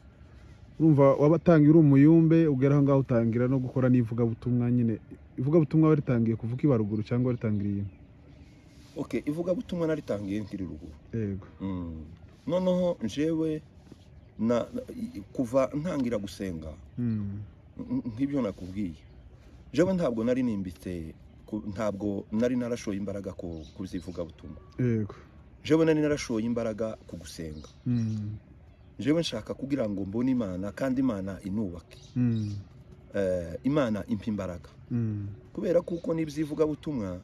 urumva wabatangiye uri umuyumbe ugera aho ngaho utangira no gukora n'ivugabutumwa nyine ivugabutumwa waritangiye kuvuga ibaruguru cyangwa waritangiye ino okay ivugabutumwa naritangiye nkiri ruguru yego Mm. noneho jewe na, na- i- kuva ntangira gusenga Mm. n- nk'ibyo nakubwiye jewe ntabwo nari nimbitse ku- ntabwo nari narashoye imbaraga ku kuzivugabutumwa yego jewe nari narashoye imbaraga ku gusenga Mm. jewe nshaka kugira ngo mbone imana kandi imana inubake Mm. Eh, imana impa imbaraga Mm. kubera kuko n'iby'ivugabutumwa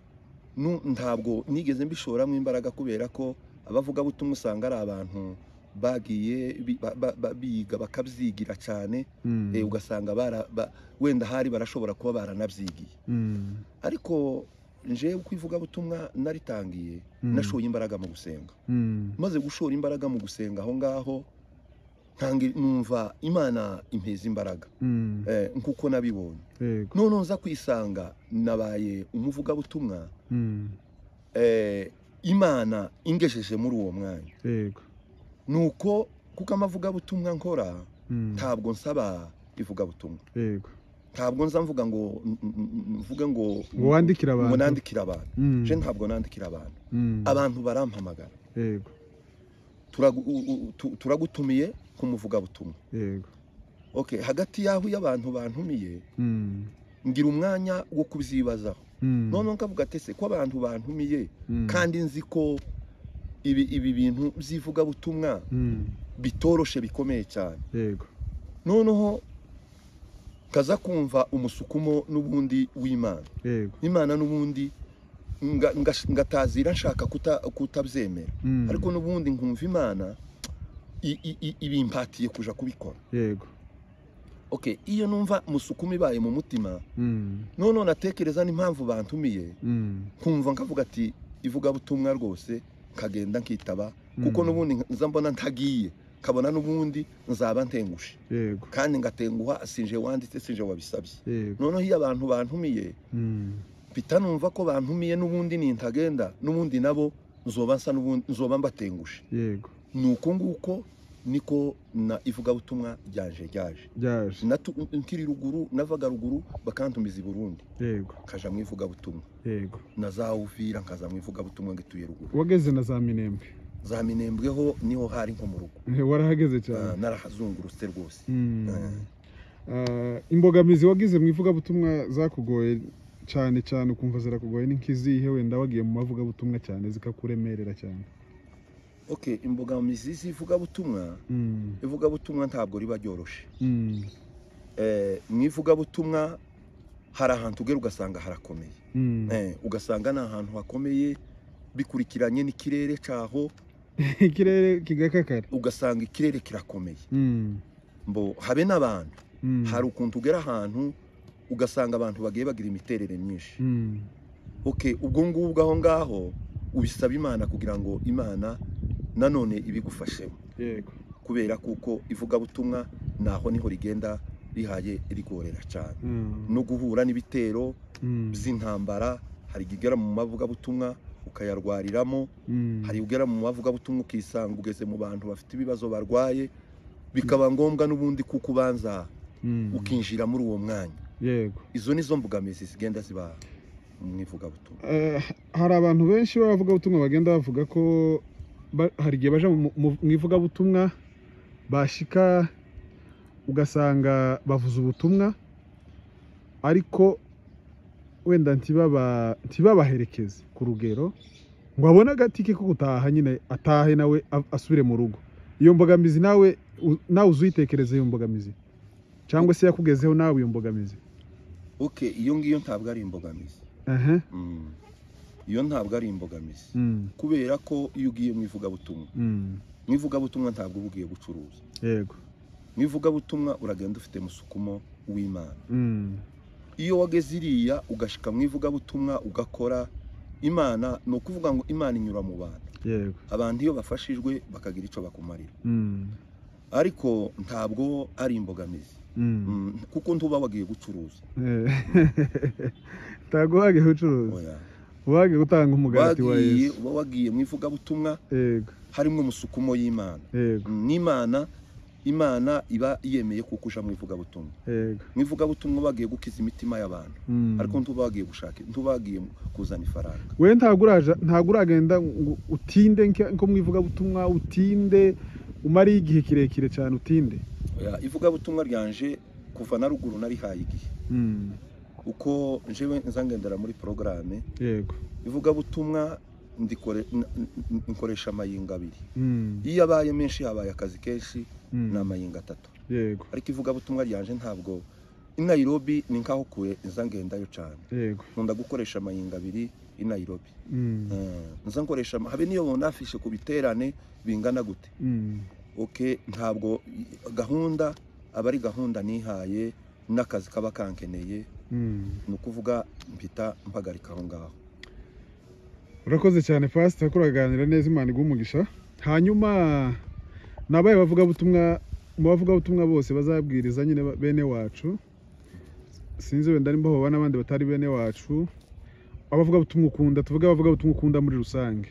nu- ntabwo nigeze mbishoramo imbaraga kubera ko abavugabutumwa usanga ari abantu bagiye bi- ba- ba- ba- biga bakabyigira cyane Mm. eh, ugasanga bara- ba- wenda hari barashobora kuba baranabyigiye Mm. ariko nje uko ivugabutumwa naritangiye Mm. nashoye imbaraga mu gusenga Mm. maze gushora imbaraga mu gusenga aho ngaho ntangi numva imana impeza imbaraga Mm. eh, nk'uko nabibonye yego none nza kwisanga nabaye umuvugabutumwa Mm. eh, imana ingejeje muri uwo mwanya yego nuko kuko amavugabutumwa nkora Mm. ntabwo nsaba ivugabutumwa yego ntabwo nza mvuga ngo n- n- n- mvuge ngo ngo wandikire ngo abantu nandikire abantu Mm. je ntabwo nandikira abantu Mm. abantu barampamagara yego Turagu- u- u- tu- turagutumiye ku muvugabutumwa yego okay hagati y'aho iyo abantu bantumiye Mm. ngira umwanya wo kubyibazaho Mm. none nkavuga ati ese ko abantu bantumiye Mm. kandi nzi ko ibi ibi bintu by'ivugabutumwa Mm. bitoroshe bikomeye cyane yego noneho nkaza kumva umusukumo n'ubundi w'imana yego imana n'ubundi nga- nga- ngatazira nshaka kuta- kutabyemera Mm. ariko n'ubundi nkumva imana i- i- i- ibimpatiye kuja kubikora yego okay iyo numva musukumo ibaye mu mutima Mm. noneho natekereza n'impamvu bantumiye Mm. nkumva nkavuga ati ivugabutumwa rwose nkagenda nkitaba kuko Mm. n'ubundi nza mbona ntagiye nkabona n'ubundi nzaba ntengushe yego kandi ngatenguha sinje wanditse sinje wabisabye yego noneho iyo abantu bantumiye Mm. mpita numva ko bantumiye n'ubundi nintagenda n'ubundi nabo nzoba nsa n'ubundi nzoba mbatengushe yego ni uko nguko niko na ivugabutumwa ryanje ryaje byaje Natu- nkiri ruguru navaga ruguru bakantumiza i burundi yego nkaja mu ivugabutumwa yego nazawuvira nkaza mu ivugabutumwa ngituye ruguru wageze na za minembwe za minembweho niho hari nko mu rugo warahageze cyane Ah, narahazungurutse rwose Mm. Eh. Ah, imbogamizi wagize mu ivugabutumwa zakugoye cyane cyane ukumva zirakugoye ni nk'izihe wenda wagiye mu mavugabutumwa cyane zikakuremerera cyane okay imbogamizi z'ivugabutumwa Mm, ivugabutumwa ntabwo riba ryoroshye mm, Eh, mu ivugabutumwa hari ahantu ugera ugasanga harakomeye mm. Eh, ugasanga ni ahantu hakomeye bikurikiranye n'ikirere cyaho ikirere kigakakara ugasanga ikirere kirakomeye Mm, mbo habe n'abantu mm, hari ukuntu ugera ahantu ugasanga abantu bagiye bagira imiterere myinshi mm, okay ubwo ngubwo aho ngaho ubisaba imana kugira ngo imana nanone ibigufasheho yego kubera kuko ivugabutumwa naho niho rigenda rihaye rigorera cyane Mm, no guhura n'ibitero mm, by'intambara hari igera mu mavugabutumwa ukayarwariramo mm, hari ugera mu mavugabutumwa ukisanga ugeze mu bantu bafite ibibazo barwaye bikaba ngombwa n'ubundi kuko ubanza mm, ukinjira muri uwo mwanya yego izo ni zo mbogamizi zigenda ziba mu ivugabutumwa Eh, hari abantu benshi b'abavugabutumwa bagenda bavuga ko ba- hari igihe baje mu mu- mu ivugabutumwa bashika ugasanga bavuze ubutumwa ariko wenda ntibaba ntibabaherekeze ku rugero ngo abone agatike ko gutaha nyine atahe nawe a- asubire mu rugo iyo mbogamizi nawe u- nawe uzuyitekereza iyo mbogamizi cyangwa se yakugezeho nawe iyo mbogamizi okay iyo ngiyo ntabwo ari imbogamizi Ehe, Mm. iyo ntabwo ari imbogamizi Mm, kubera ko iyo ugiye mu ivugabutumwa mm, mu ivugabutumwa ntabwo uba ugiye gucuruza yego mu ivugabutumwa uragenda ufite musukumo w'imana Mm, iyo wageze iriya ugashika mu ivugabutumwa ugakora imana ni ukuvuga ngo imana inyura mu bantu yego abantu iyo bafashijwe bakagira icyo bakumarira Mm, ariko ntabwo ari imbogamizi mm. Mm, kuko ntuba wagiye gucuruza Eh, ntabwo wagiye ucuruza Oya. wagiye gutanga umugati wa wagiye yesu uba wagiye mu ivugabutumwa yego harimo umusukumo y'imana yego Mm, n'imana imana iba yemeye kuko uja mu ivugabutumwa yego mu ivugabutumwa bagiye gukiza imitima y'abantu Mm. ariko ntuba wagiye gushaka ntuba wagiye kuzana ifaranga we ntabwo uraja- ntabwo uragenda ngo utinde nka- nko mu ivugabutumwa utinde umare igihe kirekire cyane utinde Oya, ivugabutumwa ryanje kuva na ruguru narihaye igihe Mm, uko njewe nzangendera muri porogaramu yego ivugabutumwa ndikore- n- n- nkoresha amayinga abiri Mm, iyo abaye menshi habaye akazi kenshi mm, ni amayinga atatu yego ariko ivugabutumwa ryanje ntabwo i Nairobi ni nkaho kure ngendayo cyane yego nkunda gukoresha amayinga abiri i Nairobi Mm, Eh, nza nkoresha ama- habe n'iyo bonafishe ku biterane bingana gute mm, oke ntabwo gahunda aba ari gahunda nihaye n'akazi kaba kankeneye mm. ni ukuvuga mpita mpagarika aho ngaho urakoze cyane pasita ko uraganira neza imana iguha umugisha hanyuma nabaye bavugabutumwa mu bavugabutumwa bose bazabwiriza nyine ba- bene wacu sinzi wenda nimba hoba n'abandi batari bene wacu abavugabutumwa ukunda tuvuge abavugabutumwa ukunda muri rusange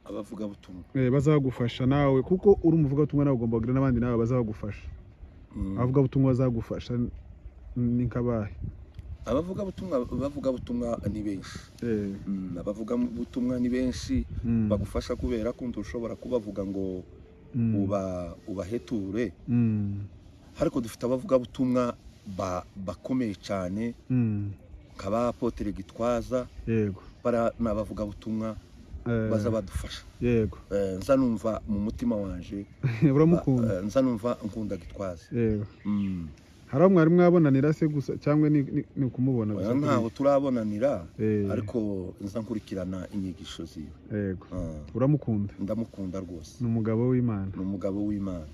abavugabutumwa Eh, bazagufasha nawe kuko uri umuvugabutumwa nawe ugomba kugira n'abandi nawe bazagufasha Mm. abavugabutumwa bazagufasha n- ni kabahe abavugabutumwa abavugabutumwa ni benshi Eh, Mm, abavugabutumwa ni benshi mm, bagufasha kubera ko ntushobora kubavuga ngo mm, uba ubaheture mm, ariko dufite abavugabutumwa ba- bakomeye cyane mm, nka ba Apotre gitwaza yego bara ni abavugabutumwa Eh, baza badufasha yego Eh, nza numva mu mutima wanje uramukunda eh, nza numva nkunda gitwaza yego Mm. hari aho mwari mwabonanira se gusa cyangwa ni, ni, ni ukumubona gusa Oya, kuri- ntaho turabonanira Eh, ariko nza nkurikirana inyigisho ziwe yego Ah, uramukunda ndamukunda rwose ni umugabo w'imana ni umugabo w'imana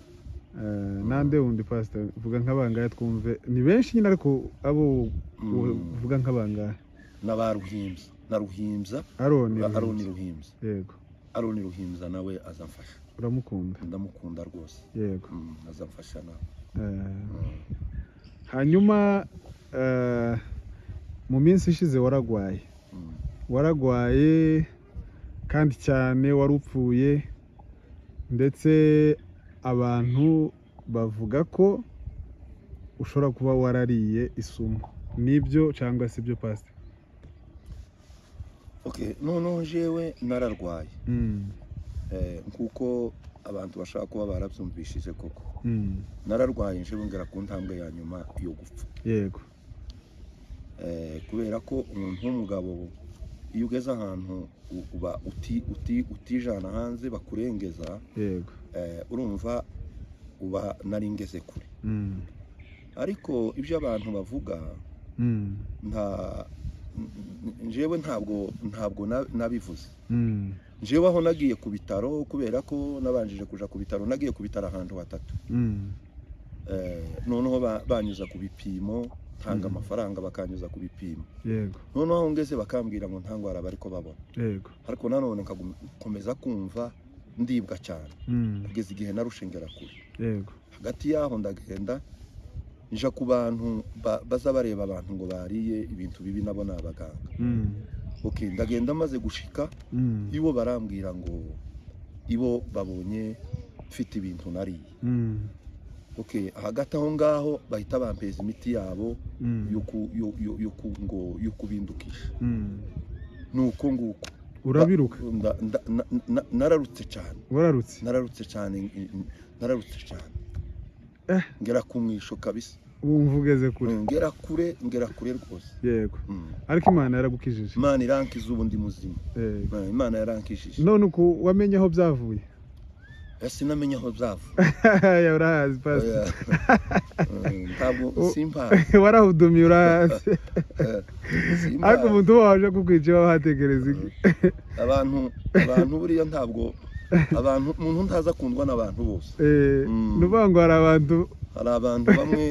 Eh, nande wundi pastor vuga nk'abangahe twumve ni benshi nyine ariko abo Mm. uvuga nk'abangahe n'aba ruhimbya na ruhimbya aroni aroni ruhimbya yego aroni ruhimbya nawe azamfasha uramukunda ndamukunda rwose yego Mm, azamfasha nawe Eh, Mm. hanyuma eh, mu minsi ishize waragwaye Mm. waragwaye kandi cyane warupfuye ndetse abantu bavuga ko ushobora kuba warariye isumo nibyo cyangwa si byo pasite okay noneho jewe nararwaye Eh, nk'uko abantu bashaka kuba barabyumvishije koko nararwaye njewe ngera ku ntambwe ya nyuma yo gupfa yego Eh, kubera ko umuntu w'umugabo iyo ugeze ahantu u- uba uti- uti- utijana hanze bakurengeza yego eh, urumva uba nari ngeze kure Mm, ariko ibyo abantu bavuga mm, nta n- n- njewe ntabwo ntabwo na- nabivuze mm, njewe aho nagiye ku bitaro kubera ko nabanjije kuja ku bitaro nagiye ku bitaro ahantu hatatu mm, Eh, noneho ba- banyuza ku bipimo ntanga Mhm. amafaranga bakanyuza ku bipimo yego noneho aho ngeze bakambwira ngo nta ndwara bariko babona yego ariko nanone nkomeza kumva ndibwa cyane Mm, kugeza igihe narushengera kure yego hagati y'aho ndagenda nja ku bantu ba- baza bareba abantu ngo bariye ibintu bibi nabo ni abaganga Mm, okay ndagenda maze gushika mm, ibo barambwira ngo ibo babonye mfite ibintu nariye mm, okay hagati aho ngaho bahita bampeza imiti yabo mm, yo ku- yo- yo- yo ku- ngo- yo kubindukisha mm. ni uko nguko urabiruka Nda- nda- na- na- nararutse cyane wararutse nararutse cyane mm, nararutse cyane Eh. ngera ku mwisho kabisa wumva ugeze kure ngera kure ngera kure rwose yego Mm. ariko imana yaragukijije imana irankiza ubu ndi muzima Yego. Eh, imana yarankishije none uku wamenye aho byavuye sinamenye aho zava ya urahazi pasi Oya. Mm, ntabwo U- simpazi warahudumiye urahazi Eh, ariko simpazi umuntu uba waje kukwica iwawe hatekereza iki abantu abantu buriya ntabwo abantu umuntu ntaza akundwa n'abantu bose Eh, Mm. ni ukuvuga ngo hari abantu hari abantu bamwe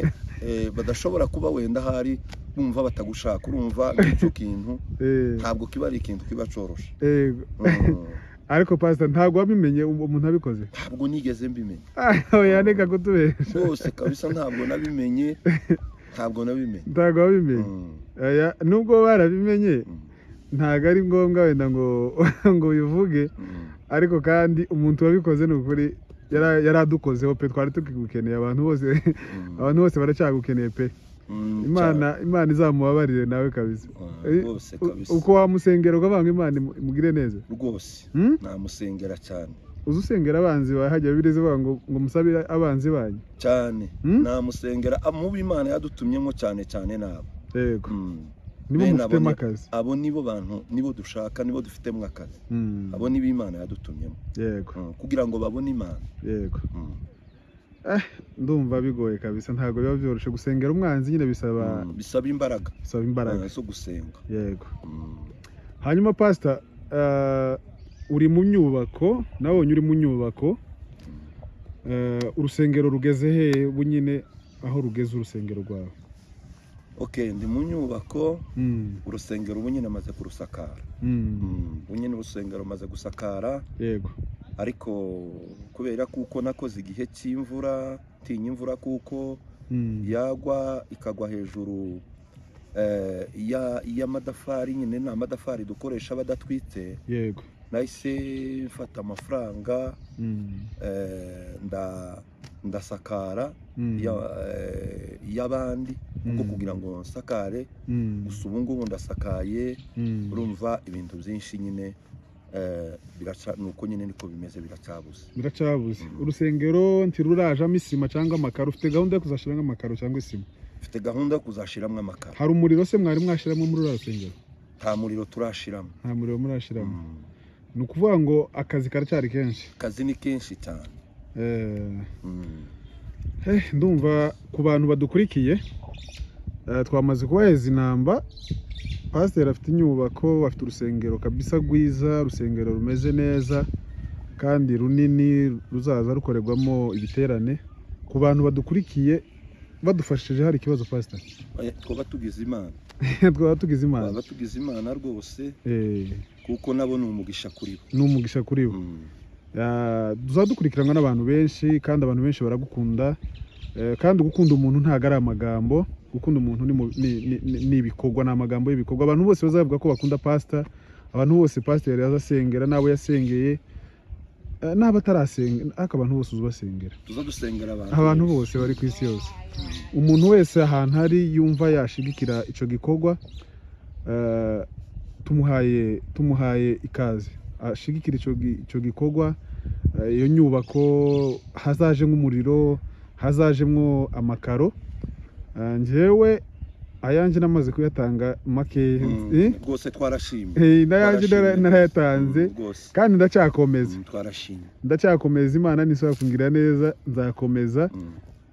eh, badashobora kuba wenda ahari bumva batagushaka urumva nk'icyo kintu eh, ntabwo kiba ari ikintu kiba cyoroshe yego. Mm, ariko pasita ntabwo wabimenye um- umuntu abikoze ntabwo nigeze mbimenya yaneka kutubesha rwose kabisa ntabwo nabimenye ntabwo nabimenye ntabwo wabimenye Mm, Oya, nubwo barabimenye mm, ntabwo ari ngombwa wenda ngo ngo ubivuge mm. ariko kandi umuntu wabikoze ni ukuri yara- yari adukozeho pe twari tukigukeneye abantu bose abantu bose baracyagukeneye pe Mm, imana imana izamubabarire nawe kabisa cyane. Eh, Ah, rwose u- kabisa uko wamusengera ukavanga imana imu- imugire neza rwose Hmm? namusengera cyane uzi usengera abanzi bawe hajya bibiri zivuga ngo ngo musabire abanzi banyu cyane Hmm? namusengera ah, mu bo imana yadutumyemo cyane cyane nabo yego Mm. nibo bene abo mufitemo ni- akazi abo nibo bantu nibo dushaka nibo dufitemo akazi Mm, abo nibo imana yadutumyemo yego Mm, kugira ngo babone imana yego Mm, ndumva bigoye kabisa ntabwo biba byoroshye gusengera umwanzi nyine bisaba mm, bisaba imbaraga bisaba imbaraga eh, zo gusenga yego Mm, hanyuma pasita eh, uri mu nyubako nabonye uri mu nyubako Eh, urusengero rugeze hehe ubu nyine aho rugeze urusengero rwawe ok ndi mu nyubako Mm, urusengero ubu nyine amaze kurusakara mm, Mm, ubu nyine urusengero amaze gusakara yego ariko kubera kuko nakoze igihe cy'imvura ntinya imvura kuko Mm, yagwa ikagwa hejuru eh, ya- y'amadafari nyine ni amadafari dukoresha badatwitse yego nahise mfata amafaranga Mm, eh, nda- ndasakara mm, ya- eh, y'abandi kuko Mm. kugira ngo nsakare mm, gusa ubu ngubu ndasakaye mm. urumva ibintu byinshi nyine eh, biraca ni uko nyine niko bimeze biracyabuze biracabuze urusengero ntirurajamo isima cyangwa amakaro ufite gahunda yo kuzashyiramo amakaro cyangwa isima mfite gahunda yo kuzashiramo amakara hari umuriro se mwari mwashyiramo muri uriya rusengero nta muriro turashiramo nta muriro murashyiramo Mm. ni ukuvuga ngo akazi karacyari kenshi akazi ni kenshi cyane Eh, Mm. eh, ndumva ku bantu badukurikiye eh, twamaze kubaheza inamba pasiteri afite inyubako afite urusengero kabisa rwiza urusengero rumeze neza kandi runini ruzaza rukorerwamo ibiterane ku bantu badukurikiye badufashije hari ikibazo pasiteri Eh, twaba tugize imana twaba tugize imana twaba tugize imana rwose Eh, kuko nabo ni umugisha kuri bo ni umugisha kuri bo Mm. Ah, tuzadukurikiranwa n'abantu benshi kandi abantu benshi baragukunda Eh, kandi gukunda umuntu ntabwo ari amagambo gukunda umuntu ni mu- ni- ni- ni- ni ibikorwa ni amagambo y'ibikorwa abantu bose bazavuga ko bakunda pasita abantu bose pasita yari azasengera n'abo yasengeye eh, n'abo atarasenga ariko abantu bose uzubasengera tuza dusengera abantu abantu bose bari ku isi yose umuntu wese ahantu ari yumva yashigikira icyo gikorwa eh, tumuhaye tumuhaye ikaze ashigikira icyo gi- icyo gikorwa eh, iyo nyubako hazaje nk'umuriro hazajemwo amakaro Eh, njyewe ayanjye namaze kuyatanga make Mm. eh, rwose twarashimye eh, n'ayanjye nara- Twarashimye. narayatanze Mm, rwose kandi ndacyakomeza Mm, twarashimye ndacyakomeza imana nisubira kungira neza nzakomeza Mm.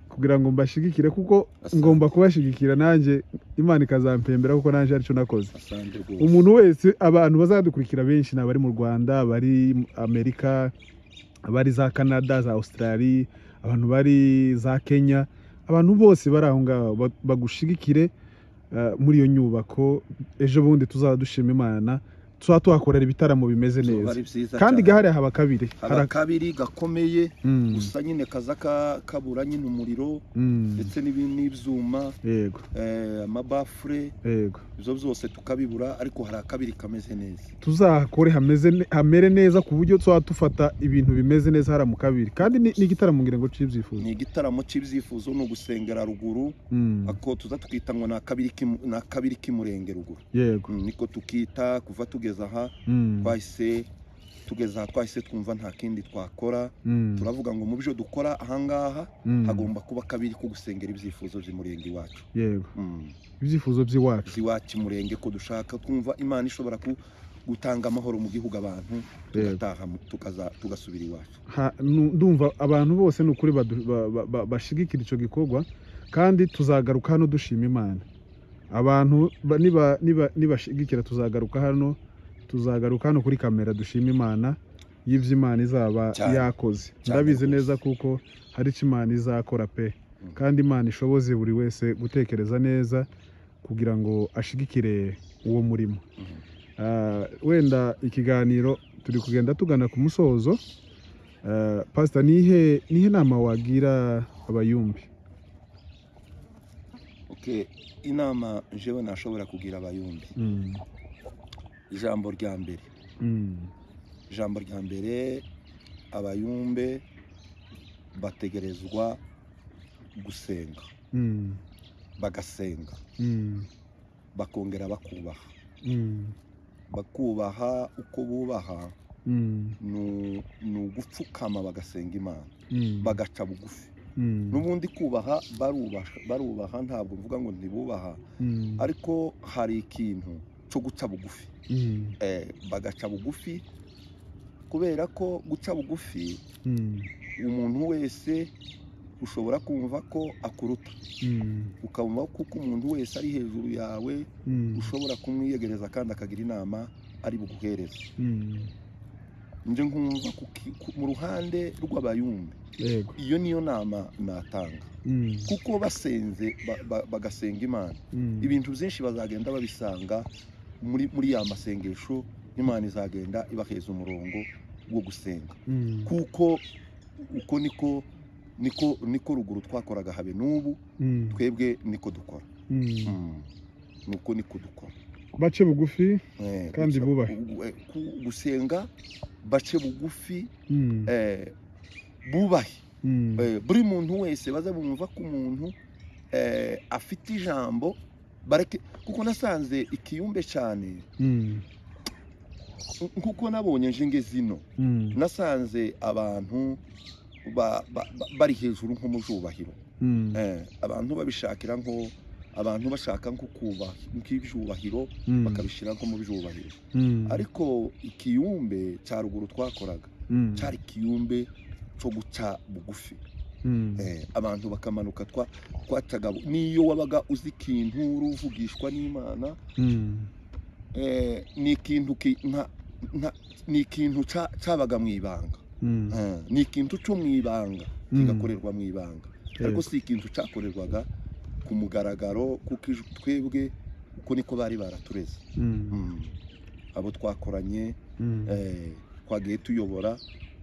kugira ngo mbashyigikire kuko Asante. ngomba kubashyigikira nanjye imana ikazampembera kuko nanjye aricyo nakoze asante rwose umuntu wese abantu bazadukurikira benshi ni abari mu rwanda abari mu amerika abari za canada za australia abantu bari za kenya abantu bose bari aho ngaho ba- bagushigikire eh, muri iyo nyubako ejo bundi tuzaba dushima imana tuzaba tuhakorera ibitaramo bimeze Zuba neza ari byiza kandi cyane. gahari haba kabiri haba kabiri gakomeye Mm, gusa nyine kaza ka- kabura nyine umuriro mm, ndetse n'ibi- n'ibyuma yego eh, amabafure yego ibyo byose tukabibura ariko hari akabiri kameze neza tuzahakore hameze ne- hamere neza ku buryo tuba dufata ibintu bimeze neza hariya mu kabiri kandi ni ni igitaramo ngira ngo cy'ibyifuzo ni igitaramo cy'ibyifuzo ni ugusengera ruguru Mm, ako tuza tukita ngo ni akabiri k'imu- ni akabiri k'imurenge ruguru yego Mm, niko tukita kuva tugeza aha Mm, twahise tugeza aha twahise twumva nta kindi twakora mm, turavuga ngo mu byo dukora ahangaha mm, hagomba kuba akabiri ko gusengera ibyifuzo by'umurenge iwacu yego Mm. ibyifuzo by'iwacu iwacu umurenge ko dushaka twumva imana ishobora ku- gutanga amahoro mu gihugu abantu Yego. tugataha mu- tukaza- tugasubira iwacu Ha- nu- ndumva abantu bose ni ukuri badu- ba- ba- ba- bashigikira icyo gikorwa kandi tuzagaruka hano dushima imana abantu ba- niba- niba- nibashigikira tuzagaruka hano tuzagaruka hano kuri kamera dushima imana y'ibyo imana izaba Cyane. yakoze Cyane ndabizi rwose. neza kuko hari icyo imana izakora pe Mm. kandi imana ishoboze buri wese gutekereza neza kugira ngo ashigikire uwo murimo Mhm. Ah, wenda ikiganiro turi kugenda tugana ku musozo Ah, pastor nihe nihe nama wagira abayumbi okay inama jewe nashobora kugira abayumbi Mm, ijambo rya mbere mm, ijambo rya mbere abayumbe bategerezwa gusenga mm, bagasenga mm, bakongera bakubaha mm, bakubaha uko bubaha mm, ni ni ugupfukama bagasenga imana mm, bagaca bugufi mm, n'ubundi kubaha barubaha barubaha ntabwo mvuga ngo ntibubaha mm, ariko hari ikintu cyo guca bugufi mm, Eh, bagaca bugufi kubera ko guca bugufi mm, umuntu wese ushobora kumva ko akuruta mm, ukumva kuko umuntu wese ari hejuru yawe mm, ushobora kumwiyegereza kandi akagira inama ari buguhereze mm, nje nkumva ku ki- ku- mu ruhande rw'abayumbi yego iyo niyo nama natanga Mm, kuko basenze ba- ba- bagasenga imana mm, ibintu byinshi bazagenda babisanga muri muri ya masengesho imana izagenda ibaheza umurongo wo gusenga mm, kuko uko niko niko niko ruguru twakoraga habe n'ubu mm, twebwe niko dukora mm. nuko niko dukora bace bugufi Eh, Kandi gusa- bubahe. gu- eh, ku- gusenga bace bugufi Mm, eh, bubahe mm, Eh, buri muntu wese baze bumva ko umuntu eh, afite ijambo bareke kuko nasanze ikiyumbe cyane mm, nkuko nabonye njenge zino mm, nasanze abantu ba- ba- ba- bari hejuru nko mu jubahiro mm, Eh, abantu babishakira nko abantu bashaka nko kubaha nk'ibyubahiro mm, bakabishyira nko mu byubahiro mm, ariko ikiyumbe cya ruguru twakoraga mm, cyari ikiyumbe cyo guca bugufi mm, Eh, abantu bakamanuka twa twacaga bu- n'iyo wabaga uzi ikintu uri uvugishwa n'imana mm. eh, ni ikintu ki- nta- nta- ni ikintu ca- cabaga mu ibanga Mm, Eh, ni ikintu cyo mu ibanga mm, kigakorerwa mu ibanga ariko yego. si ikintu cyakorerwaga ku mugaragaro kuko ij- twebwe uko niko bari baratureze Mm, Mm. abo twakoranye mm, eh, twagiye tuyobora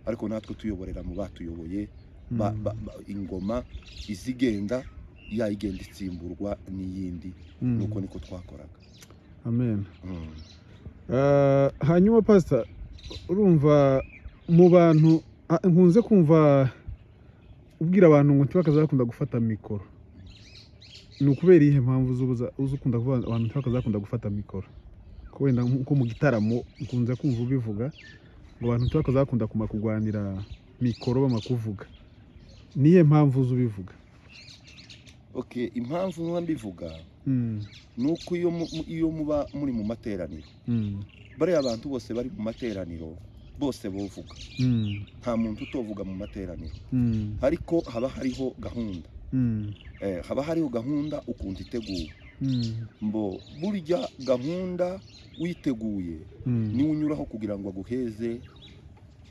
ariko natwe tuyoborera mu batuyoboye ba- mm, ba- ba- ingoma izigenda yayigenda itsimburwa n'iyindi mm. nuko niko twakoraga amen Mm. Eh, hanyuma pastor urumva mu bantu ah, nkunze kumva ubwira abantu ngo ntibakaze bakunda gufata mikoro ni ukubera iyihe mpamvu z'ubuza uza ukunda kuvuga ngo abantu ntibakaze bakunda gufata mikoro ko wenda nko mu gitaramo nkunze kumva ubivuga ngo abantu ntibakaze bakunda kuma kurwanira mikoro bama kuvuga niyo mpamvu z'ubivuga okay impamvu nkuba mbivuga mm, ni uko iyo mu- mu- iyo muba muri mu materaniro mm, bariya abantu bose bari mu materaniro bose bovuga mm, nta muntu utovuga mu materaniro mm, ariko haba hariho gahunda mm, Eh, haba hariho gahunda ukuntu iteguwe mm, mbo burya gahunda witeguye mm, niwe unyuraho kugira ngo aguheze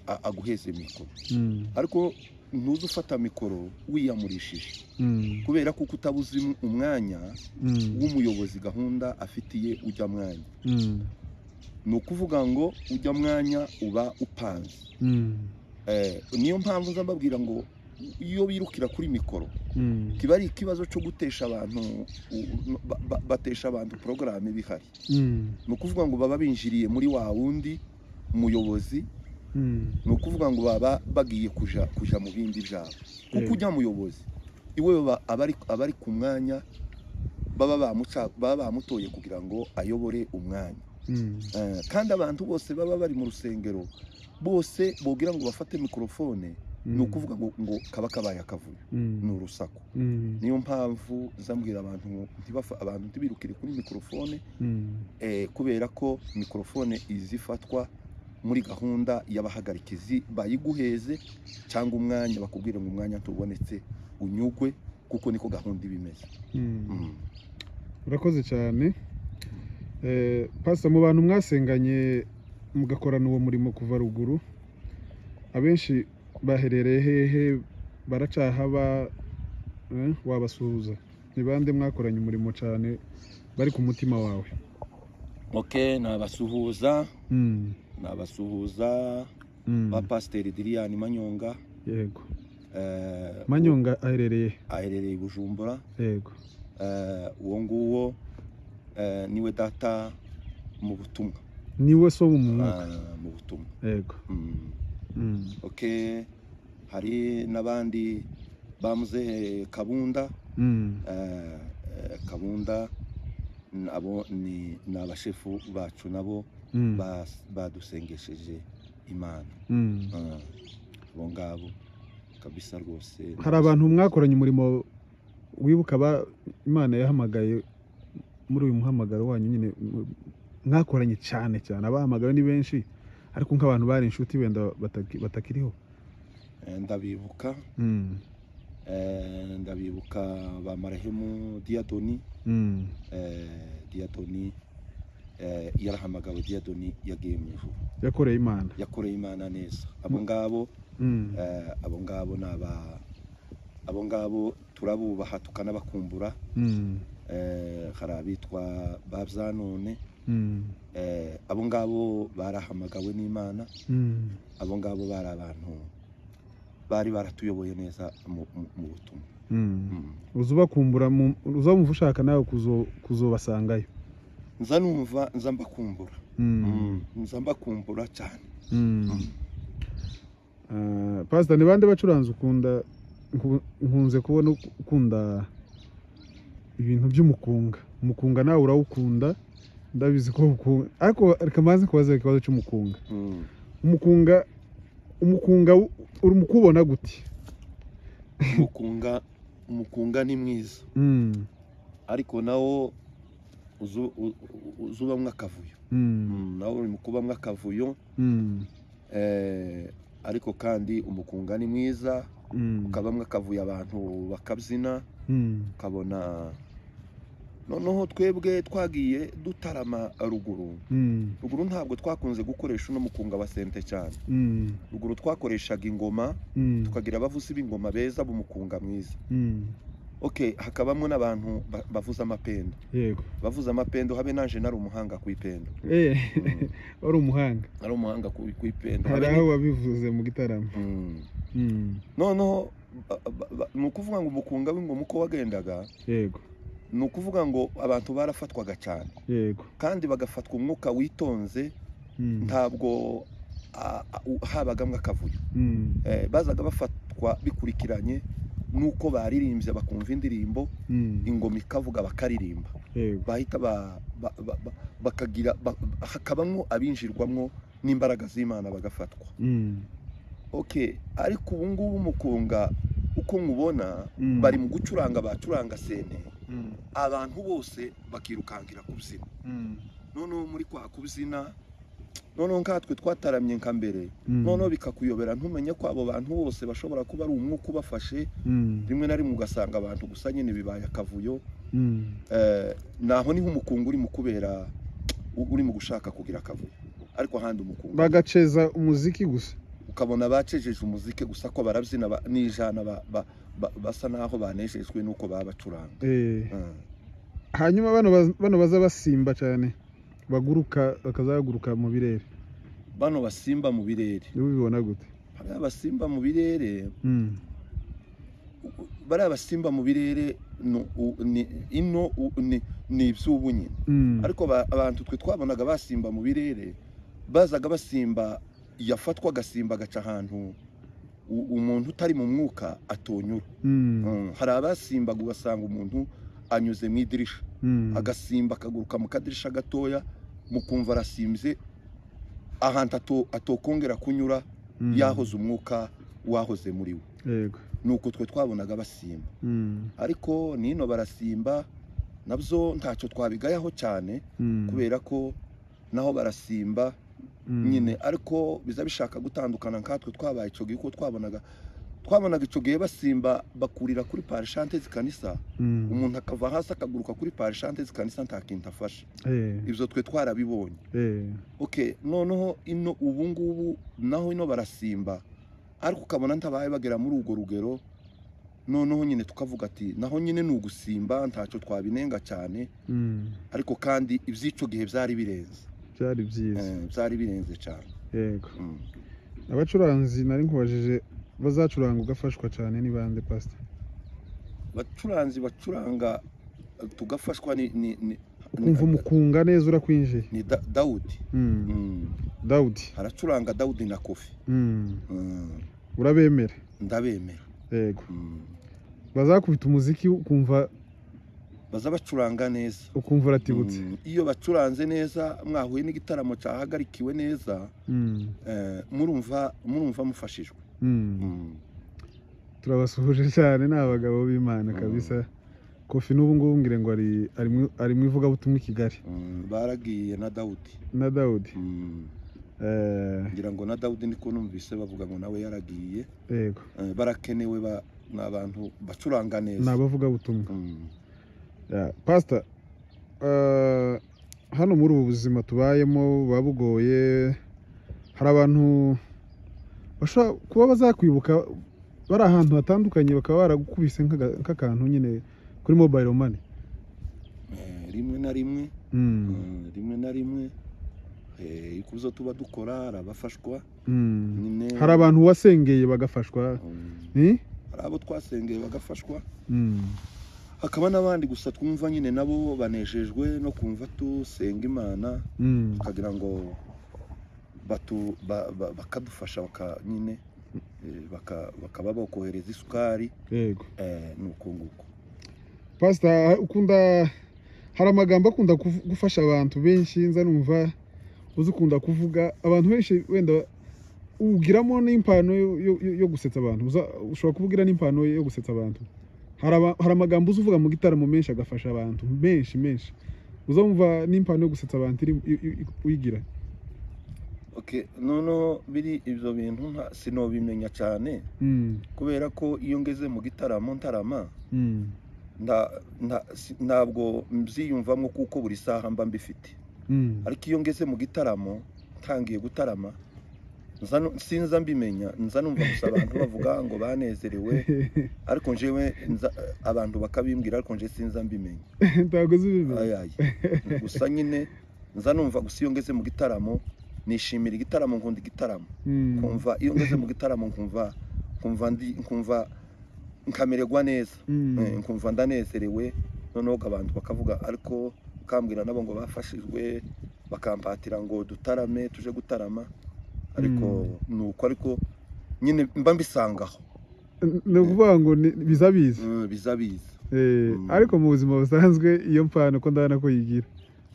a- aguheze mikoro mm, ariko ntuze ufata mikoro wiyamurishije mm, kubera ko utabuze um- umwanya mm. w'umuyobozi gahunda afitiye ujya mwanya Mm, ni ukuvuga ngo ujya mwanya uba upanze mm, Eh, niyo mpamvu nza mbabwira ngo iyo birukira kuri mikoro mm, kiba ari ikibazo cyo gutesha abantu u- ba- ba- batesha abantu porogaramu ibihari mm, ni ukuvuga ngo baba binjiriye muri wa wundi muyobozi mm, ni ukuvuga ngo baba bagiye kuja kuja mu bindi byabo kuko Yego. ujya muyobozi iwe baba- abari abari ku mwanya baba bamuca baba bamutoye kugira ngo ayobore umwanya mm, Eh, kandi abantu bose baba bari mu rusengero bose bogira ngo bafate mikorofone Mm. ni ukuvuga ngo ngo kaba kabaye akavuyo Mm. ni urusaku Mm. niyo mpamvu zambwira abantu ngo ntibafa abantu ntibirukire kuri mikorofone Mm. eh, kubera ko mikorofone iza ifatwa muri gahunda y'abahagarikizi bayiguheze cyangwa umwanya bakubwire ngo umwanya ntubonetse unyugwe kuko niko gahunda iba imeze Mm. Mm. urakoze cyane Eh, pastor mu bantu mwasenganye mugakorana uwo murimo kuva ruguru abenshi baherereye hehe baracahaba eh, wabasuhuza ni bande mwakoranye umurimo cyane bari ku mutima wawe ok nabasuhuza Mm, nabasuhuza mm, ba pasiteri diriyani manyonga yego eh, manyonga aherereye aherereye i bujumbura yego eh, uwo nguwo eh, niwe data mu butumwa niwe so mu mwuka Ah, mu butumwa yego Mm. Mm, ok hari n'abandi bamuze kabunda mm, eh, eh, kabunda n- abo ni ni abashefu bacu nabo mm, bas- badusengesheje imana mm. Ah, abo ngabo kabisa rwose hari abantu mwakoranye umurimo wibuka ba- imana yahamagaye muri uyu muhamagaro wanyu nyine m- mwakoranye cyane cyane abahamagawe ni benshi ariko nk'abantu bari inshuti wenda bataki- batakiriho Eh, ndabibuka Mm, eh, ndabibuka ba marahemu diyadoni mm, eh, diyadoni eh, yarahamagawe diyadoni yagiye mu ijuru yakoreye imana yakoreye imana neza abo ngabo Mm, eh, abo ngabo ni aba abo ngabo turabubaha tukanabakumbura mm, eh, hari abitwa ba byanone mm, eh, abo ngabo barahamagawe n'imana mm, abo ngabo bari abantu bari baratuyoboye neza mu, mu, mu butumwa mm. Mm. uza ubakumbura mu- uza wumva ushaka nawe kuzo- kuzobasangayo nza numva nza mbakumbura Mm, Mm. nza mbakumbura cyane mm. Ah, pastor ni bande bacuranzi ukunda nku- nkunze kubona uk- ukunda ibintu by'umukunga umukunga nawe urawukunda ndabizi ko ukunga ariko reka mbanze kubaza ikibazo cy'umukunga Mm. umukunga umukunga w- uri mu kubona gute umukunga umukunga ni mwiza Mm, ariko nawo uzu- u- u- uza ubamwo akavuyo mm, Mm, nawo uri mu kubamwo akavuyo mm, eh, ariko kandi umukunga ni mwiza mm, ukabamwo akavuyo abantu bakabyina mm, ukabona noneho twebwe twagiye dutarama ruguru mm, ruguru ntabwo twakunze gukoresha uno mukunga wa sente cyane mm, ruguru twakoreshaga ingoma mm, tukagira abavuzi b'ingoma beza b'umukunga mwiza mm, ok hakabamo n'abantu ba- bavuza amapendo yego bavuza amapendo habe naje nari umuhanga ku ipendo Eh, Mm, wari umuhanga nari umuhanga ku ku ipendo hari Habe aho ni- wabivuze mu gitaramo Mm. Mm, noneho ba- ba- ba- ni ukuvuga ngo umukunga w'ingoma uko wagendaga yego ni ukuvuga ngo abantu barafatwaga cyane yego kandi bagafatwa umwuka witonze Mm, ntabwo a- a- u- habagamo akavuyo mm, Eh, bazaga bafatwa bikurikiranye n'uko baririmbye bakumva indirimbo mm, ingoma ikavuga bakaririmba yego bahita ba- ba- ba- ba- bakagira ba- ba- hakabamwo abinjirwamwo n'imbaraga z'imana bagafatwa Mm. ok ariko ubu ngubu umukunga uko mubona Mm. bari mu gucuranga bacuranga sene Mm, abantu bose bakirukankira kubyina mm, noneho muri kwa kubyina noneho nkatwe twataramye nka mbere mm, noneho bikakuyobera ntumenye ko abo bantu bose bashobora kuba ari umwuka ubafashe mm, rimwe na rimwe ugasanga abantu gusa nyine bibaye akavuyo mm, Eh, naho niho umukungu uri mu kubera u- uri mu gushaka kugira akavuyo ariko ahandi umukungu bagaceza umuziki gusa ukabona bacejeje umuziki gusa ko barabyina ba- n'ijana ba- ba- ba- basa naho banejejwe n'uko baba bacuranga Eh, Mm. hanyuma bano baz- bano baza basimba cyane baguruka bakazaguruka mu birere bano basimba mu birere niba ubibona gute bariya basimba mu birere Mm, u- bariya basimba mu birere ni u- ni- ino u- ni ni iby'ubu nyine mm, ariko ba- abantu twe twabonaga basimba mu birere bazaga basimba yafatwa agasimba agaca ahantu u- umuntu utari mu mwuka atonyura mm, Mm, hari abasimbaga ugasanga umuntu anyuze mu idirisha mm, agasimba akaguruka mu kadirisha gatoya mukumva arasimbye ahantu ato- atokongera kunyura mm, yahoze umwuka wahoze muri we yego ni uko twe twabonaga basimba Mm, ariko nino barasimba nabyo ntacyo twabigayaho cyane mm, kubera ko naho barasimba mm, nyine ariko biza bishaka gutandukana nkatwe twabaye icyo gihe kuko twabonaga twabonaga icyo gihe basimba bakurira kuri parishante zikanisa mm, umuntu akava hasi akaguruka kuri parishante zikanisa nta kintu afashe eh, ibyo twe twarabibonye eh, ok noneho ino ubu ngubu naho ino barasimba ariko ukabona ntabaye bagera muri urwo rugero noneho nyine tukavuga ati naho nyine ni ugusimba ntacyo twabinenga cyane mm, ariko kandi iby'icyo gihe byari birenze byari byiza Eh, byari birenze cyane yego Mm. abacuranzi nari nkubajije bazacuranga ugafashwa cyane ni bande pasita bacuranzi bacuranga eh, tugafashwa ni ni ni, ukumva umukunga neza urakwinjiye ni Da- dawudi Mm, Mm. dawudi haracuranga dawudi na kofi Mm, Mm. urabemera ndabemera yego Mm. bazakubita umuziki ukumva baza bacuranga neza ukumva uratibutse Mm, iyo bacuranze neza mwahuye n'igitaramo cyahagarikiwe neza Mm, eh, murumva murumva mufashijwe mm. Mm. turabasuhuje cyane ni abagabo b'imana Mm. kabisa kofi n'ubu ngubu mbwire ngo ari ari mu- ari mu ivugabutumwa i kigali Mm, baragiye na dawudi na dawudi Mm. Eh, ngira ngo na dawudi niko numvise bavuga ngo nawe yaragiye yego Eh, barakenewe ba- ni abantu bacuranga ni neza abavugabutumwa Mm. Ya, pastor eh, hano muri ubu buzima tubayemo buba bugoye hari abantu bashobora kuba bazakwibuka bari ahantu hatandukanye bakaba baragukubise nk'aga- nk'akantu nyine kuri mobile money Eh, rimwe na rimwe Mm, Mm, rimwe na rimwe Eh, ikuzo tuba dukora hari abafashwa mm. nyine hari abantu wasengeye bagafashwa Mm, ni hari abo twasengeye bagafashwa Mm. hakaba n'abandi gusa twumva nyine nabo banejejwe no kumva tusenga imana Mm. bakagira ngo batu ba- ba- bakadufasha baka nyine eh, baka- bakaba bakohereza isukari yego eh, ni uko nguko pasita ukunda hari amagambo akunda kuvu- gufasha abantu benshi nza numva uzi ukunda kuvuga abantu benshi wenda ugiramo n'impano yo- yo- yo- yo gusetsa abantu Uza- ushobora kuvugira n'impano yo gusetsa abantu hari aba- hari amagambo uzi uvuga mu gitaramo menshi agafasha abantu menshi menshi uzumva n'impano yo gusetsa abantu iri- i- i- i- uyigira okay noneho biri ibyo bintu nta- sinobimenya cyane Mm, kubera ko iyo ngeze mu gitaramo ntarama mm, nta- nta- si- ntabwo mbyiyumvamo kuko buri saha mba mbifite mm, ariko iyo ngeze mu gitaramo ntangiye gutarama nza nu- sinza mbimenya nza numva gusa abantu bavuga ngo banezerewe ariko njyewe nza- abantu bakabimbwira ariko njye sinza mbimenya ntabwo uzi bibi ayayi gusa nyine nza numva gusa iyo ngeze mu gitaramo nishimira igitaramo nkunda igitaramo Mm, nkumva iyo ngeze mu gitaramo nkumva nkumva ndi nkumva nkamererwa neza mm, Eh, nkumva ndanezerewe noneho abantu bakavuga ariko bakambwira nabo ngo bafashijwe bakampatira ngo dutarame tuje gutarama ariko ni uko ariko nyine mba mbisangaho ni ukuvuga ngo ni- biza biza Mm, biza biza Eh, Mm. ariko mu buzima busanzwe iyo mpano ko ndabona ko yigira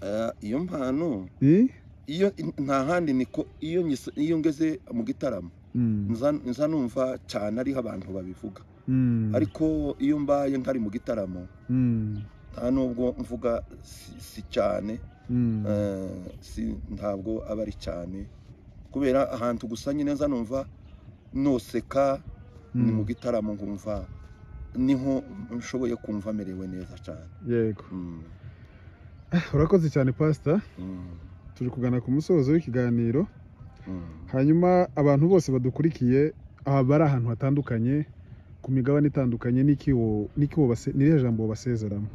Eh, iyo mpano Eh? iyo nta handi niko iyo nyise- iyo ngeze mu gitaramo Mm, nza nza numva cyane ariho abantu babivuga mm, ariko iyo mbaye ntari mu gitaramo mm, nta nubwo mvuga si- si cyane mm, Eh, si ntabwo aba ari cyane kubera ahantu gusa nyine nza numva noseka ni mm. mu gitaramo nkumva niho nshoboye kumva merewe neza cyane yego Mm, Ah, urakoze cyane pasita mm, turi kugana ku musozo w'ikiganiro mm. hanyuma abantu bose badukurikiye aha bari ahantu hatandukanye ku migabane itandukanye n'iki wo- n'iki wo base- n'irihe jambo wabasezeramo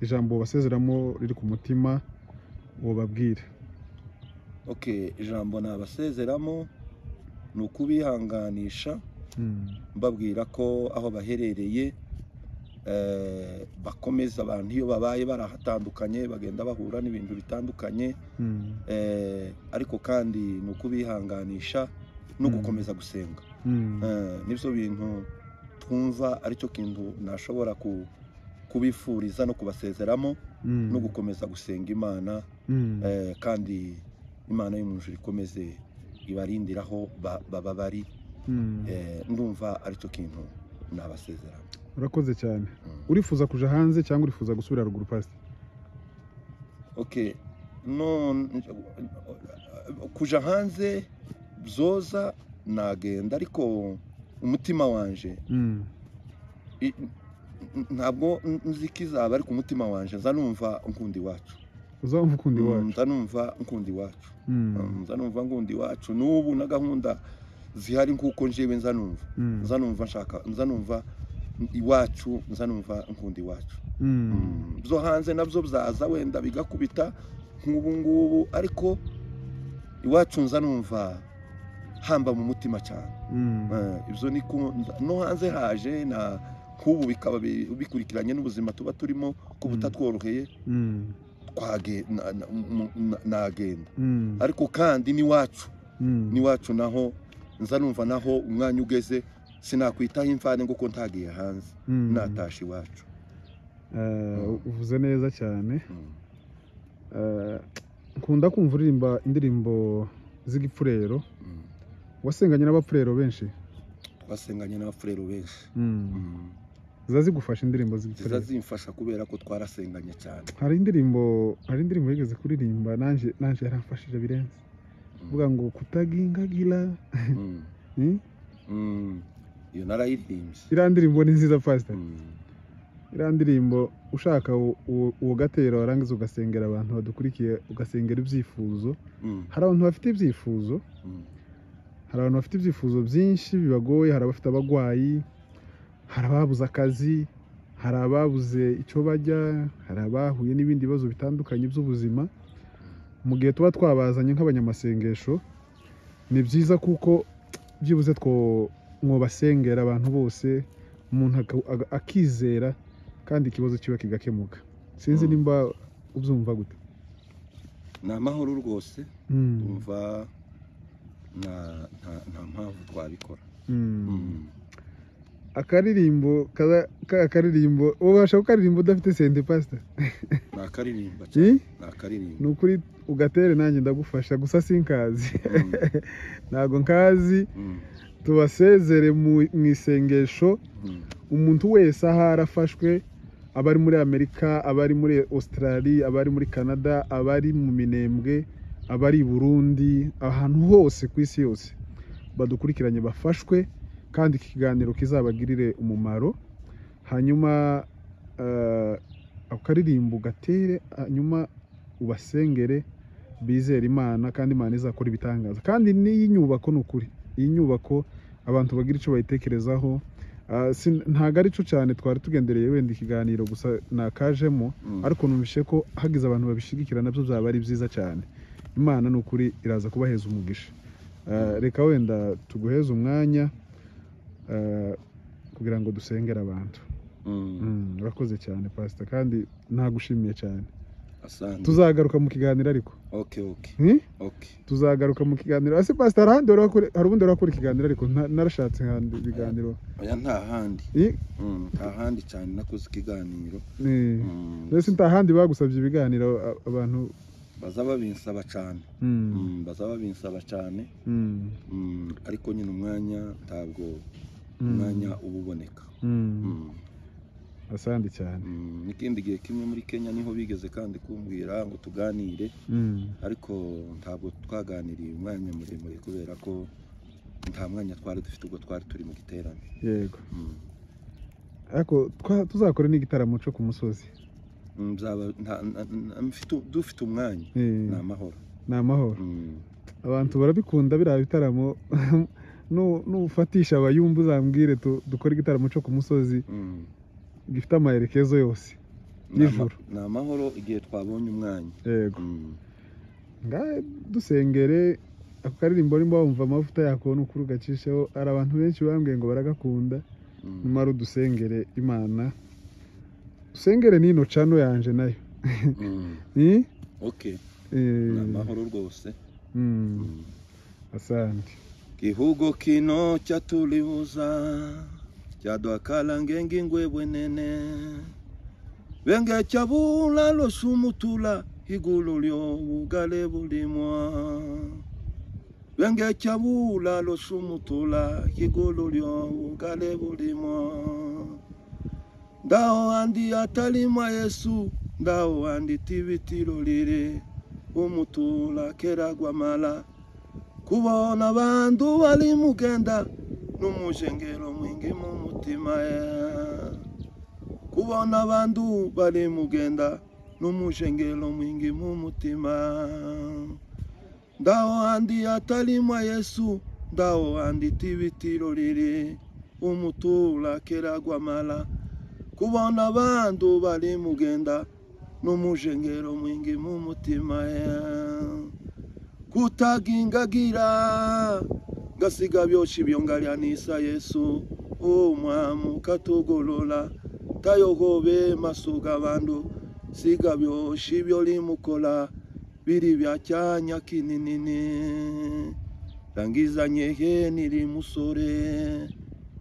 ijambo wabasezeramo riri ku mutima wobabwira ok ijambo nabasezeramo ni ukubihanganisha Mm, mbabwira ko aho baherereye eh, bakomeza abantu iyo babaye barahatandukanye bagenda bahura n'ibintu bitandukanye mm, Eh, ariko kandi ni ukubihanganisha no Mm. gukomeza gusenga mm, Eh, nibyo bintu twumva aricyo kintu nashobora ku- kubifuriza no kubasezeramo mm, no gukomeza gusenga imana mm, Eh, kandi imana y'umuntu ikomeze ibarindiraho baba bari Mm. Eh, ndumva aricyo kintu nabasezerana urakoze cyane Mm. urifuza kuja hanze cyangwa urifuza gusubira ruguru pasi okay no kuja hanze byoza nagenda ariko umutima wanje Mm. i- n- ntabwo nzi ikizaba ariko umutima wanje nza numva nkunda iwacu uzamva ukundi Mm, wacu nza numva nkunda iwacu Mm. Mm, nza numva nkunda iwacu n'ubu na gahunda zihari nk'uko njyewe nza numva Mm. nza numva nshaka nza numva iwacu nza numva nkunda iwacu Mm. Mm, byo hanze nabyo byaza wenda bigakubita nk'ubu ngubu ariko iwacu nza numva hamba mu mutima cyane Mm. Eh, ibyo ni ko no hanze haje na nk'ubu bikaba bi- bikurikiranye n'ubuzima tuba turimo ko Mm. butatworoheye Mm. twage- na- na- mu- na- nagenda Mm. ariko kandi n'iwacu Mm. n'iwacu naho nza numva naho umwanya ugeze sinakwitaho imvane nguko ntagiye hanze Mm. natashe iwacu Eh, uvuze neza cyane Mm. Eh, nkunda kumva uririmba indirimbo z'igipfurero Mm. wasenganye n'abapfurero benshi twasenganye n'abafurero benshi Mm. Mm. ziba zigufasha indirimbo ziza z'igipfurero zimfasha kubera ko twarasenganye cyane hari indirimbo hari indirimbo yigeze kuririmba nanjye nanjye yaramfashije birenze Mm. uvuga ngo kutagingagira Mm. Hmm? Mm. iyo narayirimbye iriya ndirimbo ni nziza pastor Mm. iriya ndirimbo ushaka u- u- uwo gatera warangiza ugasengera abantu badukurikiye ugasengera ibyifuzo Mm. hari abantu bafite ibyifuzo Mm. hari abantu bafite ibyifuzo byinshi bibagoye hari abafite abarwayi hari ababuze akazi hari ababuze icyo bajya hari abahuye n'ibindi bibazo bitandukanye by'ubuzima mu gihe tuba twabazanye nk'abanyamasengesho ni byiza kuko byibuze two mwobasengera abantu bose umuntu aka- aga- akizera kandi ikibazo kiba kigakemuka sinzi Mm. nimba ubyumva gute ni amahoro rwose Mm, umva nta nta- nta mpamvu twabikora mm. Mm. akaririmbo kaza- ka akaririmbo ubasha kukaririmba udafite sente pasita ni akaririmba cyane Eh? ni akaririmba ni ukuri ugatere nanjye ndagufasha gusa sinkazi Mm. ntabwo nkazi Mm. tubasezere mu mu isengesho Mm. umuntu wese aho arafashwe abari muri amerika abari muri australia abari muri canada abari mu minembwe abari i burundi ahantu hose ku isi yose badukurikiranye bafashwe kandi iki kiganiro kizabagirire umumaro hanyuma eh, akaririmbo ugatere hanyuma ubasengere bizere imana kandi imana izakora ibitangaza kandi n'iyi nyubako ni ukuri iyi nyubako abantu bagira icyo bayitekerezaho Ah, sin- ntago ari cyo cyane twari tugendereye wenda ikiganiro gusa nakajemo Mm. ariko numvise ko hagize abantu babishigikira nabyo byaba ari byiza cyane imana ni ukuri iraza kubaheza umugisha Ah, reka wenda tuguheze umwanya ah, kugira ngo dusengere abantu Mm. Mm, urakoze cyane pasita kandi nagushimiye cyane asante tuzagaruka mu kiganiro ariko okay okay Hmm? okay tuzagaruka mu kiganiro ase pasita hari ahandi wari wakore- hari ubundi wari wakora ikiganiro ariko nta- narashatse ahandi ibiganiro oya nta handi Eh, Mm, nta handi cyane nakoze ikiganiro eh. Mm. mbese nta handi bagusabye ibiganiro a- abantu baza babinsaba cyane Mm, Mm, baza babinsaba cyane mm, Mm, ariko nyine umwanya ntabwo mm, umwanya uba uboneka mm. Mm, asandi cyane mm, n'ikindi gihe kimwe muri kenya niho bigeze kandi kumbwira ngo tuganire Mm, ariko ntabwo twaganiriye umwanya muremure kubera ko nta mwanya twari dufite ubwo twari turi mu giterane yego Mm, ariko twa- tuzakora n'igitaramo cyo ku musozi mm, nzaba- nta- na- na- mfite- dufite umwanya Eh, ni amahoro ni amahoro Mm, abantu barabikunda biriya bitaramo Nu- nufatisha abayumba uzambwire tu- dukore igitaramo cyo ku musozi mm. gifite amaherekezo yose Ni ama- Nijoro. ni amahoro igihe twabonye umwanya yego Mm, ngahe dusengere ako karirimbo nimba wumva amavuta yakubona ukuri ugacishaho hari abantu benshi bambwiye ngo baragakunda mm. nyamara udusengere imana dusengere n'ino cano yanje nayo Mm, Eh? okay ni Eh, amahoro rwose mm, Mm. asante Kihugo kino chatuliuza chadwakala ngengi ngwebwe nene benge chabula losumutula igulu lyo bugale bulimwa lwengekyabula losumutula kigulu lyobugale bulimo ndaho andi atalima yesu ndaho andi tibitiro lire umutula kera gwamala kubona bandu bali mugenda n'umujengero mwingi mu mutima ya kubona bandu bali mugenda n'umujengero mwingi mu mutima ndaho andi atalima yesu ndaho andi tibitiro lire umutula kera gwamala kubona abantu bari mugenda n'umujengero mwingi mu mutima ya kutagingagira ngasiga byosha ibyo ngalyanisa yesu umwamu katugolola tayogobe maso g'abantu siga byosha ibyo limukola biri bya cyanya kininini rangizanyehe niri musore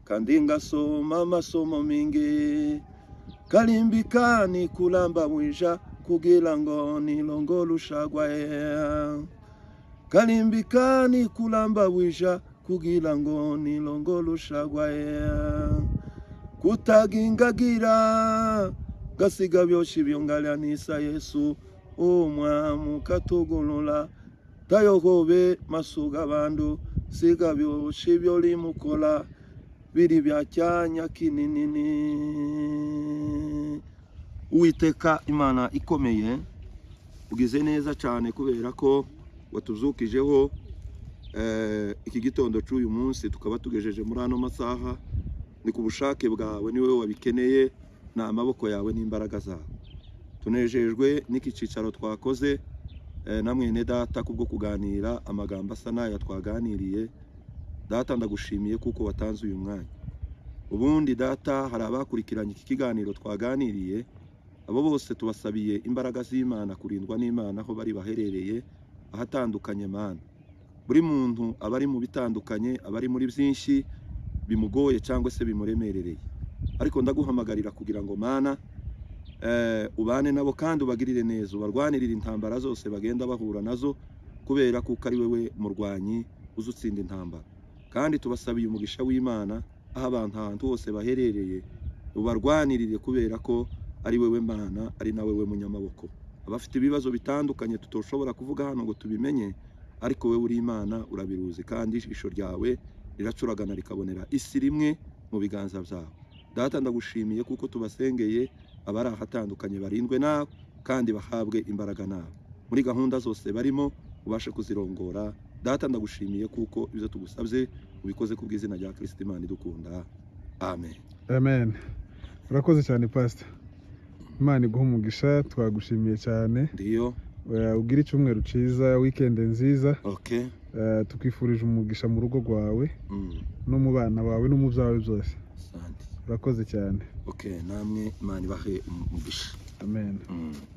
kandi ngasoma amasomo mingi kalimbika ni kulamba mwisha kugira ngo nilongo lushagwaye kalimbika ni kulamba mwisha kugira ngo nilongo lushagwaye kutagingagira gasiga byosha ibyongalyanisa yesu umwamu katugulula tayogobe maso g'abantu siga byosha ibyo limukola biri bya cyanya kininini uwiteka imana ikomeye ugize neza cyane kubera ko watuzukijeho eh, iki gitondo cy'uyu munsi tukaba tugejeje muri ano masaha ni ku bushake bwawe niwe wabikeneye ni amaboko yawe n'imbaraga zawe tunejejwe n'iki cyicaro twakoze eh, na mwene data kubwo kuganira amagambo asa n'aya twaganiriye data ndagushimiye kuko watanze uyu mwanya ubundi data hari abakurikiranye iki kiganiro twaganiriye abo bose tubasabiye imbaraga z'imana kurindwa n'imana aho bari baherereye ahatandukanye mana buri muntu aba ari mu bitandukanye aba ari muri byinshi bimugoye cyangwa se bimuremerereye ariko ndaguhamagarira kugira ngo mana ubane nabo kandi ubagirire neza ubarwanirire intambara zose bagenda bahura nazo kubera kuko ari wowe murwanyi uzi utsinda intambara kandi tubasabiye umugisha w'imana aho abantu ahantu hose baherereye ubarwanirire kubera ko ari wowe mana ari nawe we munyamaboko abafite ibibazo bitandukanye tutoshobora kuvuga hano ngo tubimenye ariko wowe uri imana urabiruzi kandi ijisho ryawe riracuragana rikabonera isi rimwe mu biganza byawe data ndagushimiye kuko tubasengeye abari ahatandukanye barindwe nawe kandi bahabwe imbaraga nawe muri gahunda zose barimo ubashe kuzirongora data ndagushimiye kuko ibyo tugusabye ubikoze ku bw'izina rya kirisiti imana idukunda amen amen urakoze cyane pasita imana iguha umugisha twagushimiye cyane ndiyo Eh, ugire icyumweru cyiza wikendi nziza okay Eh, tukwifurije umugisha mu rugo rwawe mm. no mu bana bawe no mu byawe byose asante urakoze cyane okay namwe imana ibahe umugisha amen mm.